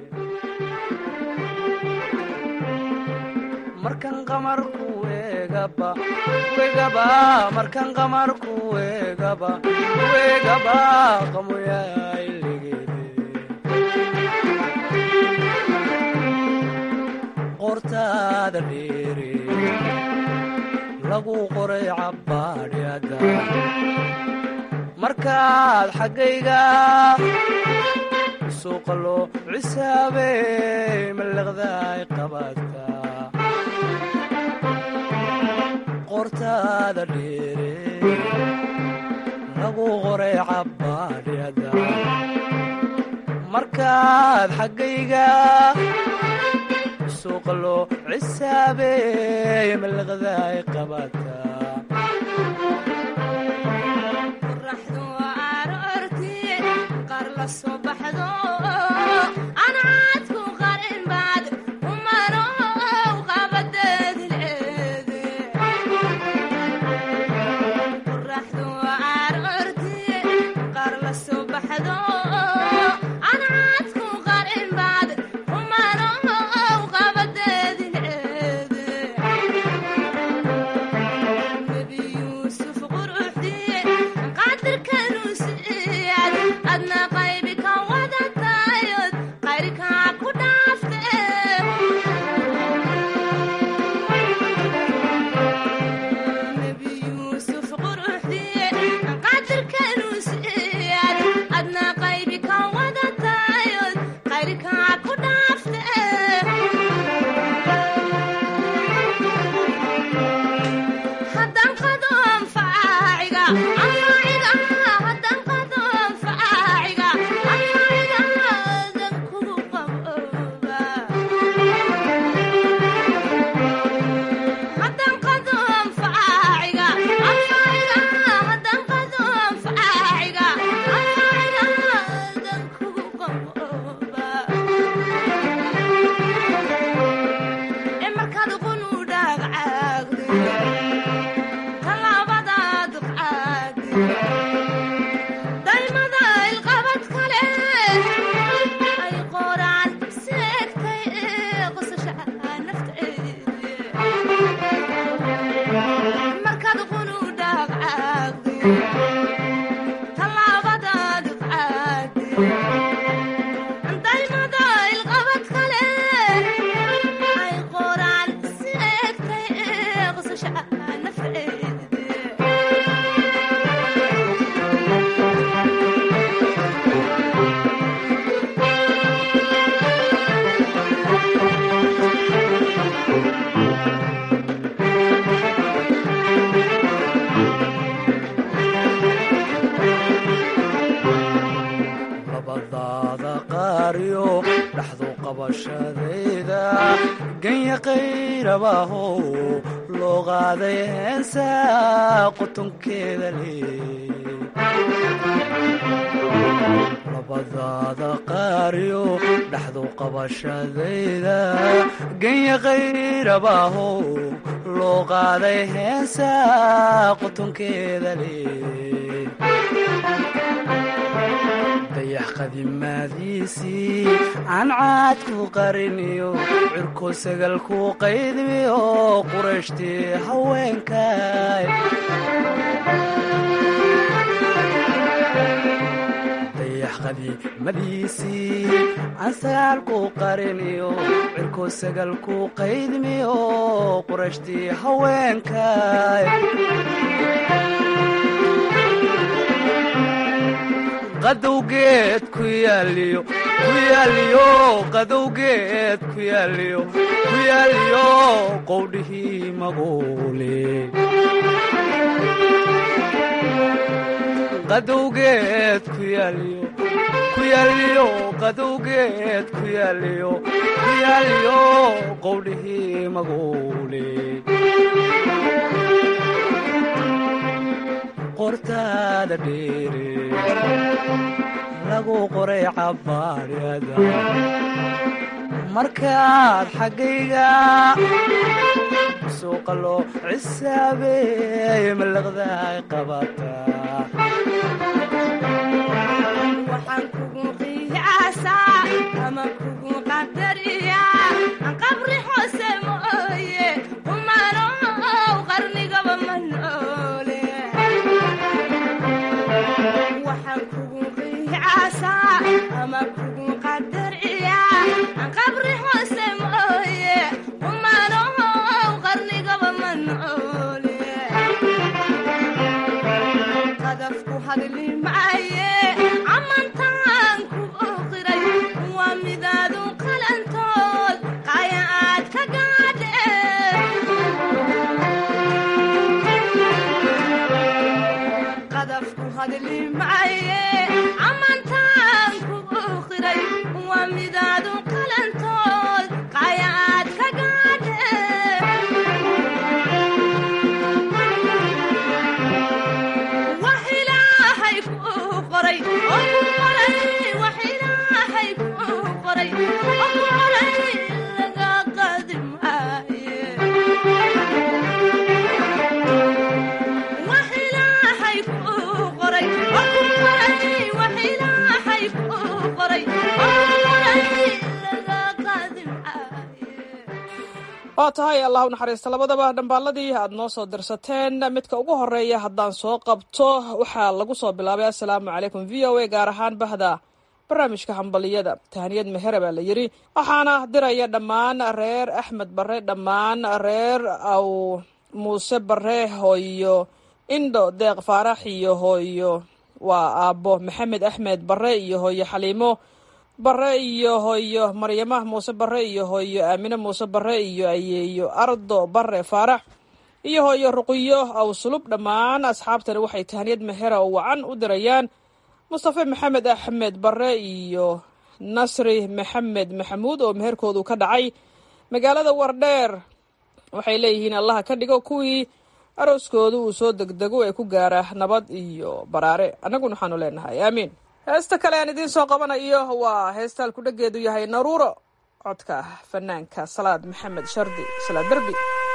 markan qamar kuegaba kuegaba markan qamar kuegaba kuegaba qamoyailegede qortaada dheere lagu qoray cabbaadhyada markaad xaggayga suuqa loo cisaabey mallaqdaay qabaadka qortaada dheere lagu qoray cabbaadhyada markaad xaggayga suuqa loo cisaabey mallaqdaay qabaadka qoraxdu aroorti qaar la soo baxdo anaadku qarin baad umanow qabadeedileede qoraxdu aroorti qaar la soo baxdo anaadku qarin baad umanow qabadeedileede nebi yuusuf quruxdiye qadirkanu siiyad adna qaybi ka wadatayod qayrkaa ku dhaafte nebi yuusuf quruxdiye qadirkanu siiyad adna qaybi ka wadatayod qayrkaa ku dhaafte haddaan qado anfaaciga anfaaciga haddaan qado anfaaciga anfaaciga adan kugu qabooba haddaan qado anfaaciga anfaaciga haddaan qado anfaaciga anfaaciga adan kugu qabooba ee markaad qunu dhaagcaagde talaabadaad qaadi daymada ilqabad kale ay qoraan seegtay ee qosasha nafteede markaad qunu dhaagcaagde talaabadaad qaadi daymada ilqabad kale ay qoraan seegtay ee qosasha nafteede labadaada qaariyo dhaxdu qabashadayda ganya qayrabahow loo qaaday heensa qotonkeeda leey labadaada qaariyo dhaxdu qabashadayda ganya qayrabahow loo qaaday heensa qotonkeeda leey dayax qadimaadiisii aan caadku qariniyo cirko sagalku qaydmiyo qurashtii haweenkay dayax qadiimadiisii aan sagaalku qariniyo cirko sagalku qaydmiyo qurashtii haweenkay qadowgeed ku yaaliyo ku yaaliyo qadowgeed ku yaaliyo ku yaaliyo qowdhihii maguule qadowgeed ku yaaliyo ku yaaliyo qadowgeed ku yaaliyo ku yaaliyo qowdhihii maguule qortaada dheere lagu qoray cabaariyada markaad xaggayga suuqa loo cisaabeey malaqdaay qabataa waxaan kugu qiyaasaa ama kugu qadariyaa qabri hoose mooye kumanow qarnigaba ma noole waxaan kugu qiyaasaa ama kugu qadariyaa qabri hoose mooye kumanow qarnigaba ma noole qadafku hadli maaye amantaan ku qiray waa midaadu qalantood qaya aad ka gaadhe qadafku hadli maaye amantaan ku qiray waa midaadu qalantood qaya aad ka gaadhe wax ilaahay kuu qoray oo ku qoray wax ilaahay kuu qoray oo ku qoray laga qadi maaye wax ilaahay kuu qoray oo ku qoray wax ilaahay kuu qoray oo ku qoray laga qadi maaye waa tahay allah u naxariista labadaba dhambaaladii aad noo soo dirsateen midka ugu horeeya haddaan soo qabto waxaa lagu soo bilaabay assalaamu calaykum v o a gaar ahaan bahda barnaamijka hambaliyada tahaniyad mehere baa la yidhi waxaana diraya dhammaan reer axmed bare dhammaan reer aw muuse bare hooyo indho deeq faarax iyo hooyo waa aabbo maxamed axmed bare iyo hooyo xaliimo bare iyo hooyo maryama muuse bare iyo hooyo aamine muuse bare iyo ayeeyo ardo bare faarax iyo hooyo ruqiyo aw sulub dhammaan asxaabtani waxay tahaniyad mehera oo wacan u dirayaan mustafe maxamed axmed bare iyo nasri maxamed maxamuud oo meherkoodu ka dhacay magaalada wardheer waxay leeyihiin allaha ka dhigo kuwii arooskoodu uu soo degdego ee ku gaara nabad iyo baraare annaguna waxaanu leenahay aamiin heesta kale aan idiin soo qabanayo waa heesta halkudhageedu yahay naruuro codka fanaanka salaad maxamed shardi salaad derbi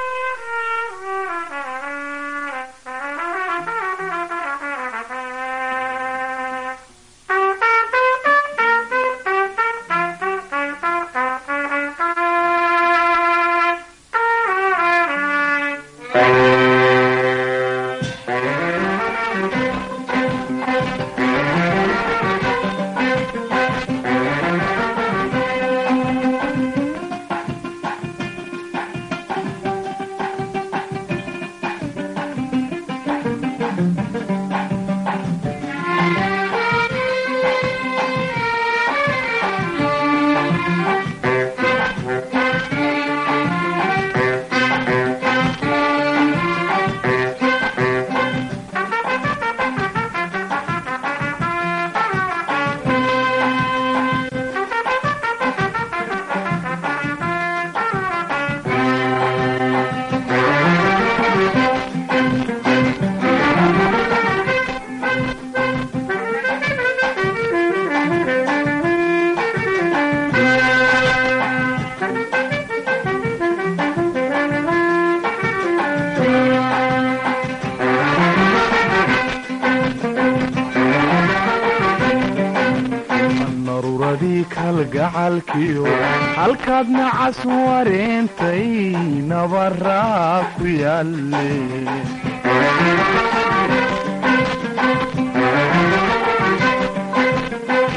naruuradii kalgacalkiyo halkaad nacas wareentay nabaraa ku yaalle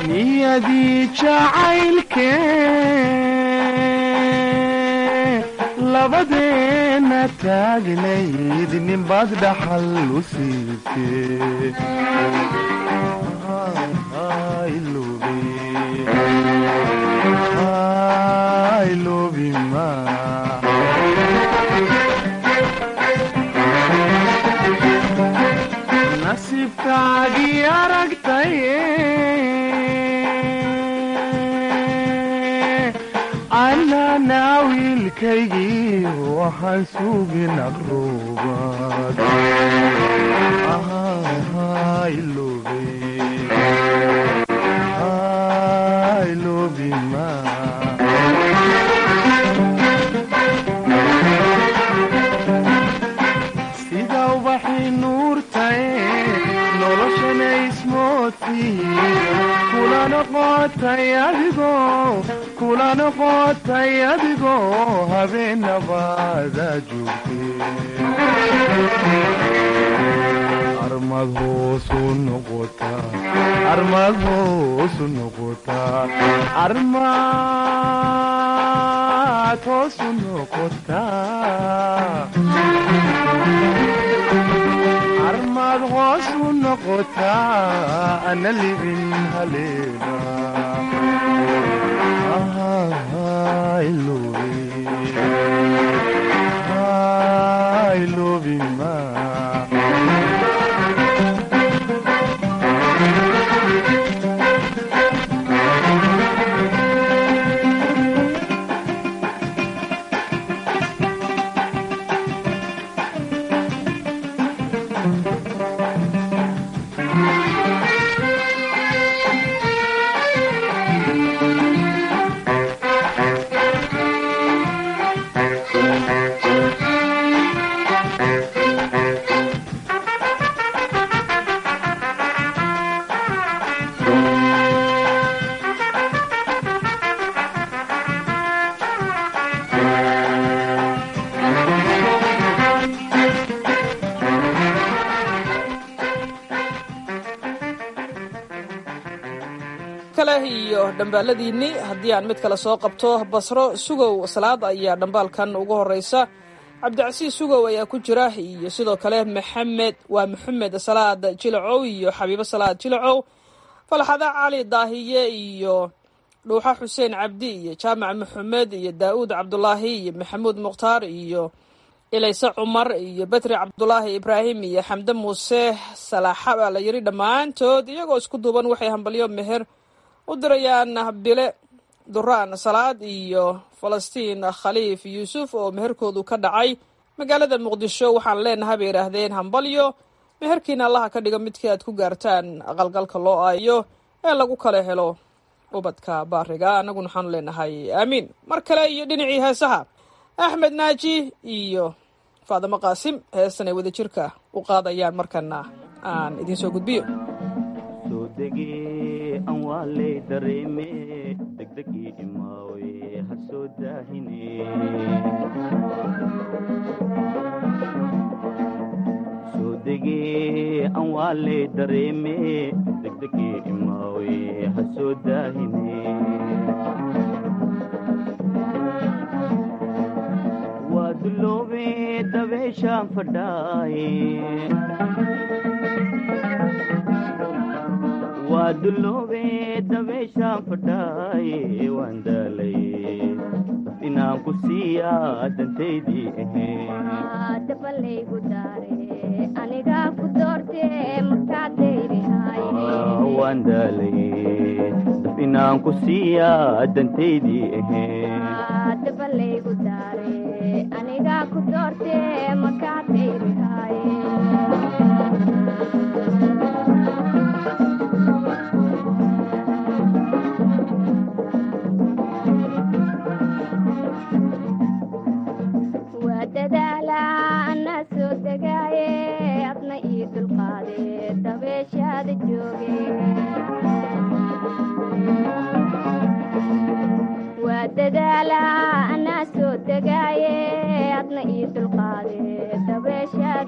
niyadii jacaylke labadeena taagnayd ninbaad dhaxal u siibtee nasiibkaagii aragtay anana wiilkaygii waxaan sugin aqruubad sida ubaxii nuurtae noloshana ismoodtii kula noqotay adigoo kula noqotay adigoo habeenabaada joogtee armad hoosu noqotaa armad hoosu noqotaa armad hoosu noqotaa armad hoosu noqotaa ana libin haleena kale iyo dhambaaladiinni haddii aan mid kale soo qabto basro sugow salaad ayaa dhambaalkan ugu horeysa cabdicasiis sugow ayaa ku jira iyo sidoo kale maxamed waa maxamed salaad jilacow iyo xabiibo salaad jilacow falxada cali daahiye iyo dhuuxa xuseen cabdi iyo jaamac maxamed iyo daa'uud cabdulaahi iyo maxamuud mukhtaar iyo ilayse cumar iyo betri cabdulaahi ibraahim iyo xamde muuse salaaxa baa la yiri dhammaantood iyagoo isku duuban waxay hambalyo meher u dirayaan bile duraan salaad iyo falastiin khaliif yuusuf oo meherkoodu ka dhacay magaalada muqdisho waxaan leenahay bay yidhaahdeen hambalyo meherkiina allaha ka dhigo midkii aad ku gaartaan aqalgalka loo aayo ee lagu kala helo ubadka baariga annaguna waxaanu leenahay aamiin mar kale iyo dhinacii heesaha axmed naaji iyo faadimo qaasim heestan ay wada jirka u qaadayaan markana aan idiin soo gudbiyo an waa lay dareeme degdegii imaawe ha soo daahine soo degee an waa lay dareeme degdegii imaawe ha soo daahine waa duloobe dabeeshaan fadhaaye waa duloobe dabeeshaan fadhaaye waan daalaye daf inaan ku siiyaa dantaydii dabalaygu daare anigaa ku doorte markaad waan daalaye daf inaan ku siiyaa dantaydii dabalaygu daare anigaa ku doorte markaad waa dadaala anaa soo degaaye adna ii dulqaade dabeeshaada jooge waa dadaala anaa soo degaaye adna ii dulqaade dabeeshaada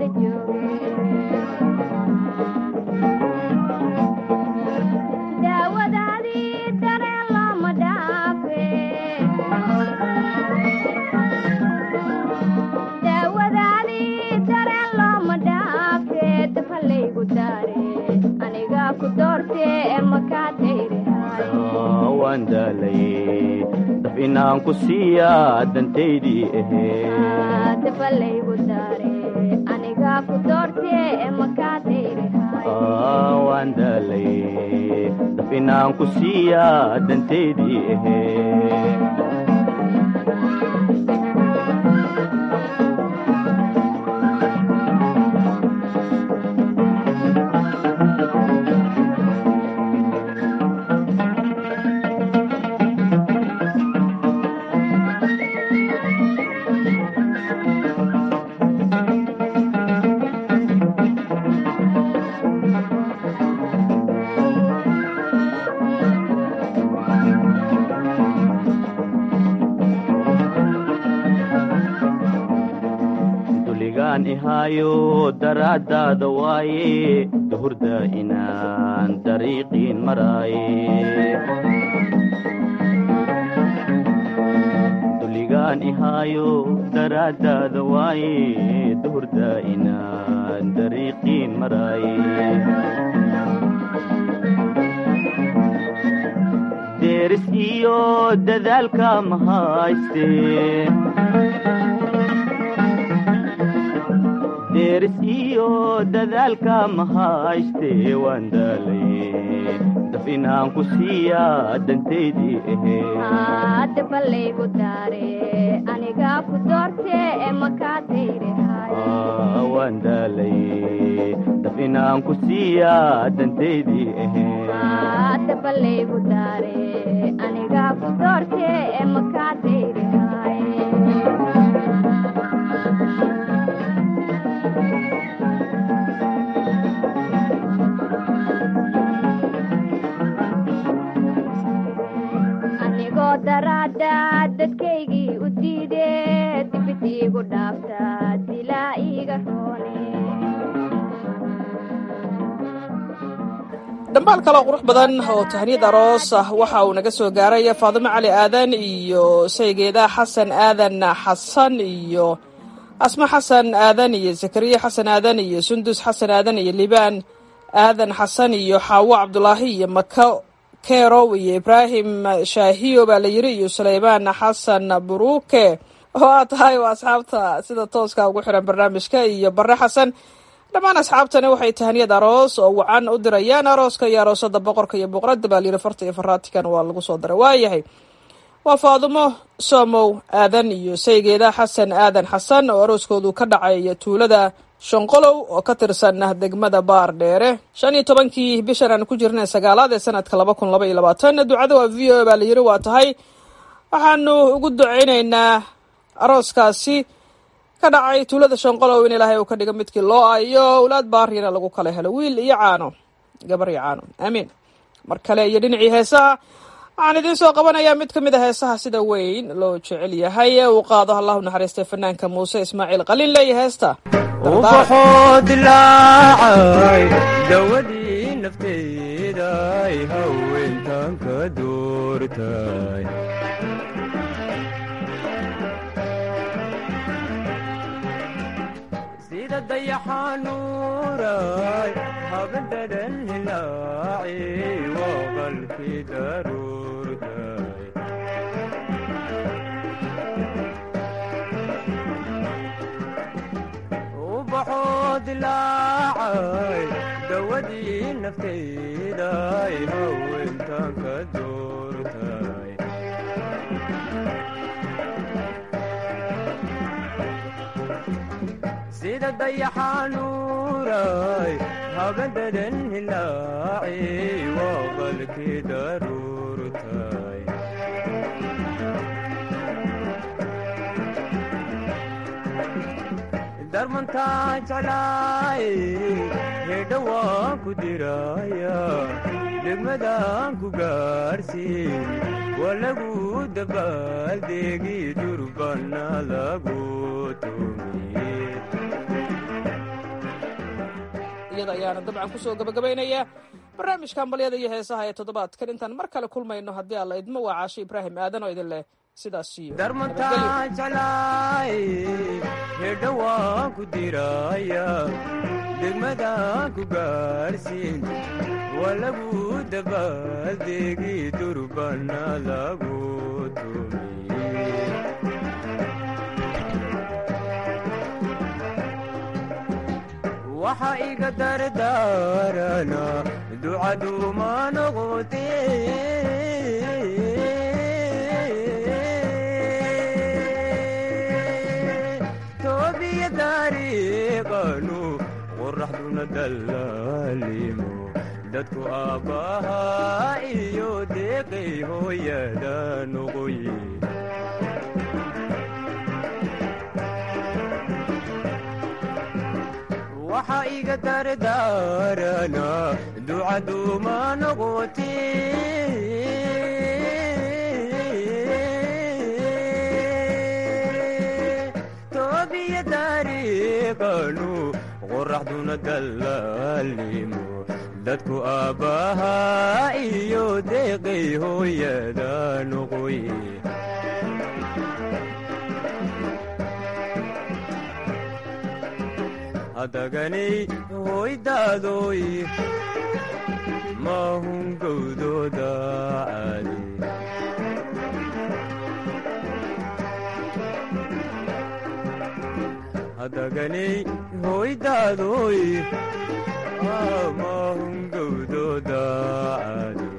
doortee makaa dayrihay waan daalay daf inaan ku siiyaa dantaydii ahee dabalaygu daare anigaa ku doortee makaa dayrihay waan daalay daf inaan ku siiyaa dantaydii ahee duligaan ihaayo daraaddaada waaye duhurda inaan dariiqiin maraaye duligaan ihaayo daraaddaada waaye duhurda inaan dariiqiin maraaye deeris iyo dadaalka mahayste deeris iyo dadaalka mahayste waan daalay daf inaan ku siiyaa dantaydii ahee dabalaygu daare anigaa ku doortee makaa dayrihay waan daalay daf inaan ku siiyaa dantaydii ahee dabalaygu daare anigaa ku doortee makaa dayrihay anigoo daraada dadkaygii u diide dibid iigu dhaafta dilaa iiga roone dhambaal kaloo qurux badan oo tahniyad aroos ah waxa uu naga soo gaaray faadimo cali aadan iyo saygeeda xasan aadan xasan iyo asma xasan aadan iyo zakariya xasan aadan iyo sundus xasan aadan iyo libaan aadan xasan iyo xaawo cabdulaahi iyo mako kerow iyo ibraahim shaahiyo baa la yiri iyo sulaymaan xasan buruke oo aad tahay waa asxaabta sida tooska ugu xiran barnaamijka iyo bare xasan dhammaan asxaabtani waxay tahaniyad aroos oo wacan u dirayaan arooska iyo aroosada boqorka iyo boqorada baa layiri farta iyo faraatikan waa lagu soo daray waayahay waa faadumo soomow aadan iyo saygeeda xasan aadan xasan oo arooskoodu ka dhacay tuulada shanqolow oo ka tirsan degmada baar dheere shan iyo tobankii bishan aan ku jirnay sagaalaad ee sanadka laba kun laba iyo labaatan ducada waa v o baa la yiri waa tahay waxaanu ugu duceyneynaa arooskaasi ka dhacay tuulada shanqolow in ilaahay uu ka dhigo midkii loo ayo owlaad baarina lagu kala helo wiil iyo caano gabar iyo caano aamiin mar kale iyo dhinacii heesaha waxaan idiin soo qabanayaa mid ka mid a heesaha sida weyn loo jecel yahay ee uu qaado allahu naxariistay fanaanka muuse ismaaciil qalin leeya heesta ubaxoo dilaacay dawadii nafteeday haweentan ka doortay sida dayaxanuuray habadadan hilaaci waa qalkii daruurtay ubaxoo dilaacay dawadii nafteeday haweentan ka doortay sida dayaxanuuray habadadan hilaaci waa qalkii daruurtay darmantaa jeclaay hedha waan ku diraya degmadaan ku gaarsiin waa lagu dabaaldegi durbana lagu tumiye iyada ayaana dabcan kusoo gabagabaynayaa barnaamijka hambalyada iyo heesaha ee toddobaadkan intaan mar kale kulmayno haddii alla idmo waa caasho ibraahim aadan oo idin leh sidaas iyo darmantaa jeclaay hedha waan ku diraya degmadaan ku gaarsiin waa lagu dabaaldegi durbana lagu tumiye waxa iga dardaarana ducaduma noqote toobiya dariiqanu qoraxduna dallaalimo dadku aabbahaa iyo deeqay hooyada noqoye waxa iga dardaarana ducaduma noqote toobiya dariiqanu qoraxduna dallaalimo dadku aabbahaa iyo deeqay hooyada noqoye hadaganay hoydaadoy maahun gowdooda caadi hadaganay hoydaadoy maahun gowdooda caadi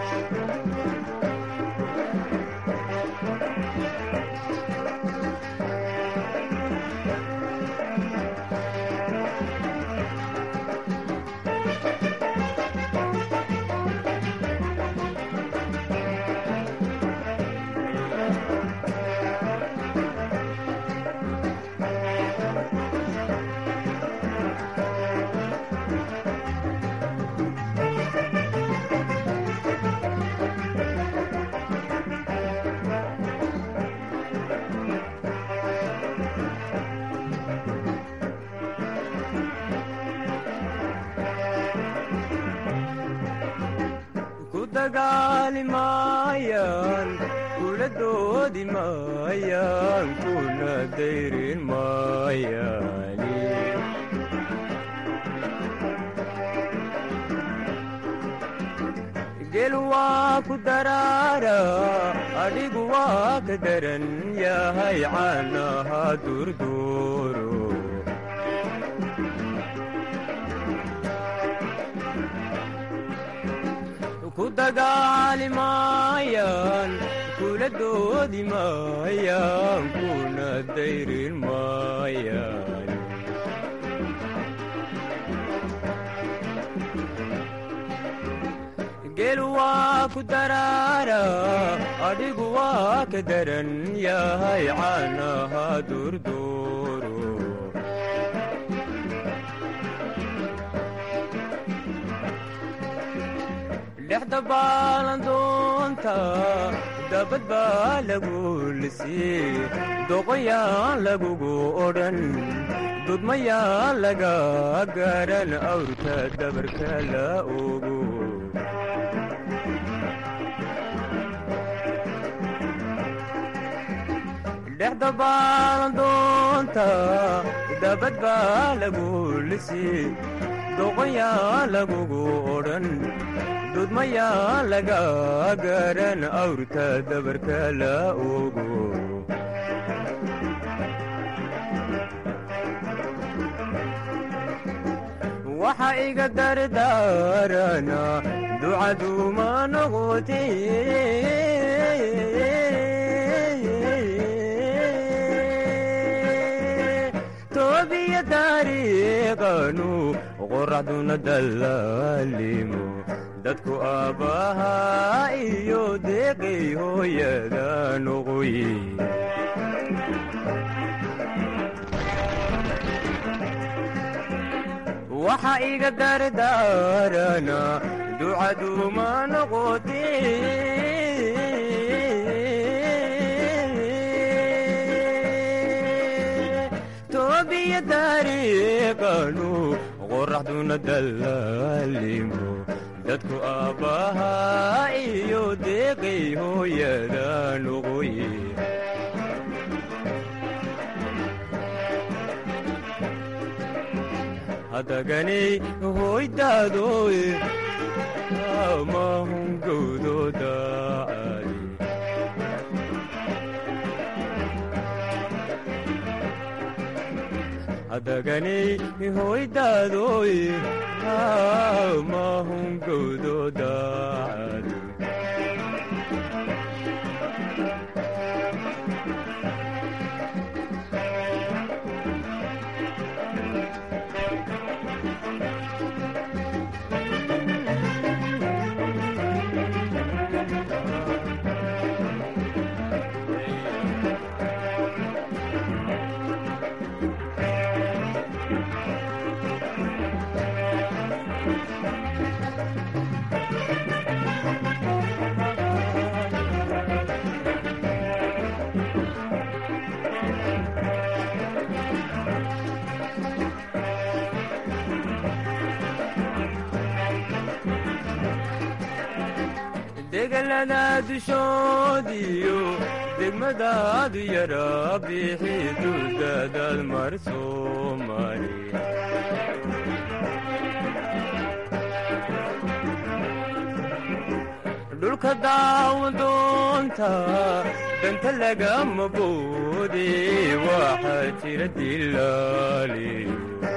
ku dagaali maayaan kula doodi maayaan kuna dayrin maayaani gel waa ku daraara adhigu waa ka daran yahay caanaha durduuro ku dagaali maayaan kula doodi maayaan kuna dayrin maayaan gel waa ku daraara adhigu waa ka daran yahay caanaha durduuro dhexda baalandoonta dabad baa lagu lisii doqoyaan lagugu odhan dudmayaan laga garan awrka dabarka la ogo dhexda baalandoonta dabad baa lagu lisii doqoyaan lagugu odhan dudmayaa laga garan awrka dabarka la ogo waxa iga dardaarana ducaduma noqote toobiya dariiqanu qoraxduna dallaalimo dadku aabbahaa iyo deeqay hooyada noqoye waxa iga dardaarana ducaduma noqote toobiya dariiqanu qoraxduna dallaalimo dadku aabbahaa iyo deeqay hooyada noqoye hadaganay hoydaadoy mahungowdooda caadi hadaganay hoydaadoy mahungowdooda caadi degalada dushoodiyo degmadaadu yara bixi duldadaad mar soomali dhulka daawadoonta danta lagama boode waxaa jira dilaaliyo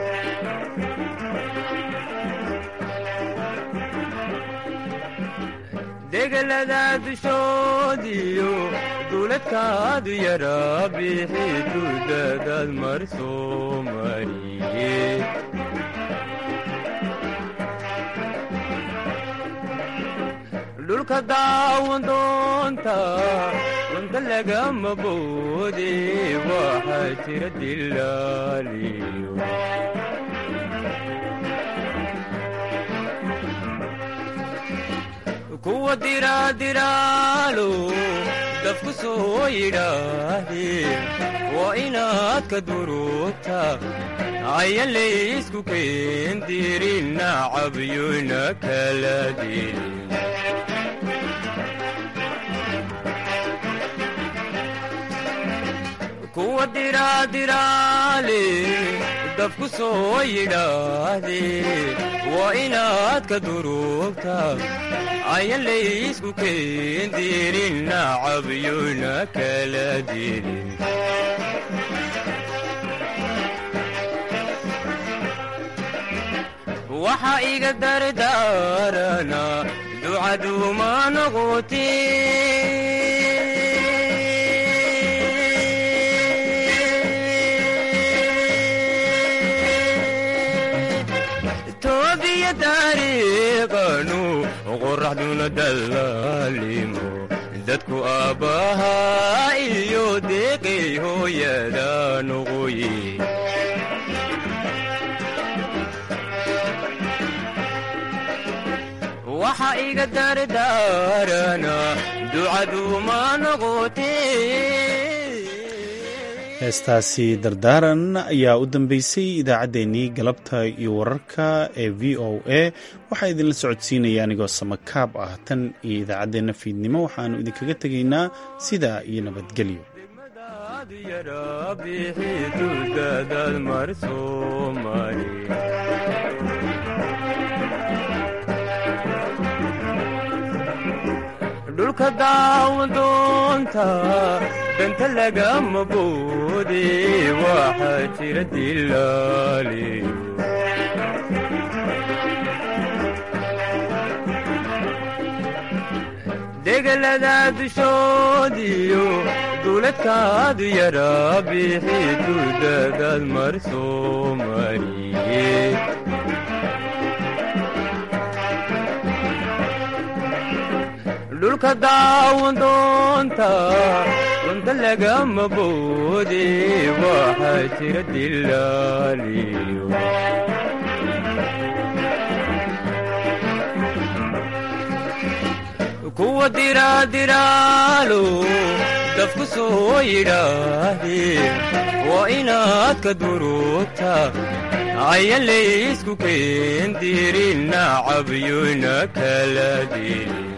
degalada dushoodiyo duuladkaadu yara bixi duldadaad mar soomaliye dhulka daawadoonta danta lagama boode waxaa jira dilaaliyo kuwa diraadiraalo dafku soo yidhaahdeen waa inaad ka duruugta ayan laysku keendirin nacabyona kala dilin kuwa diraadiraale dafku soo yidhaahdeen waa inaad ka duruugta ayan laysku keendirin nacabyona kala dilin waxa iga dardaarana ducaduuma noqoti toobiya taariiqanu qoraxduna dallaalimo dadku aabbahaa iyo deeqay hooyada noqoye waxa iga dardaarana ducaduuma noqote heestaasi dardaaran ayaa u dambeysay idaacaddeenii galabta iyo wararka ee v o a waxaa idinla socodsiinaya anigoo samakaab ah tan iyo idaacaddeenna fiidnimo waxaannu idinkaga tegaynaa sidaa iyo nabadgelyo dhulka daawadoonta danta lagama boode waxaa jira dilaaliyo degalada dushoodiyo duuladkaadu yara bixi duldadaad mar soomaliye dhulka daawadoonta danta lagama boode waxaa jira dilaaliyo kuwa diraadiraalo dafku soo yidhaahdeen waa inaad ka duruugta ayan laysku keendirin nacabyona kala dilin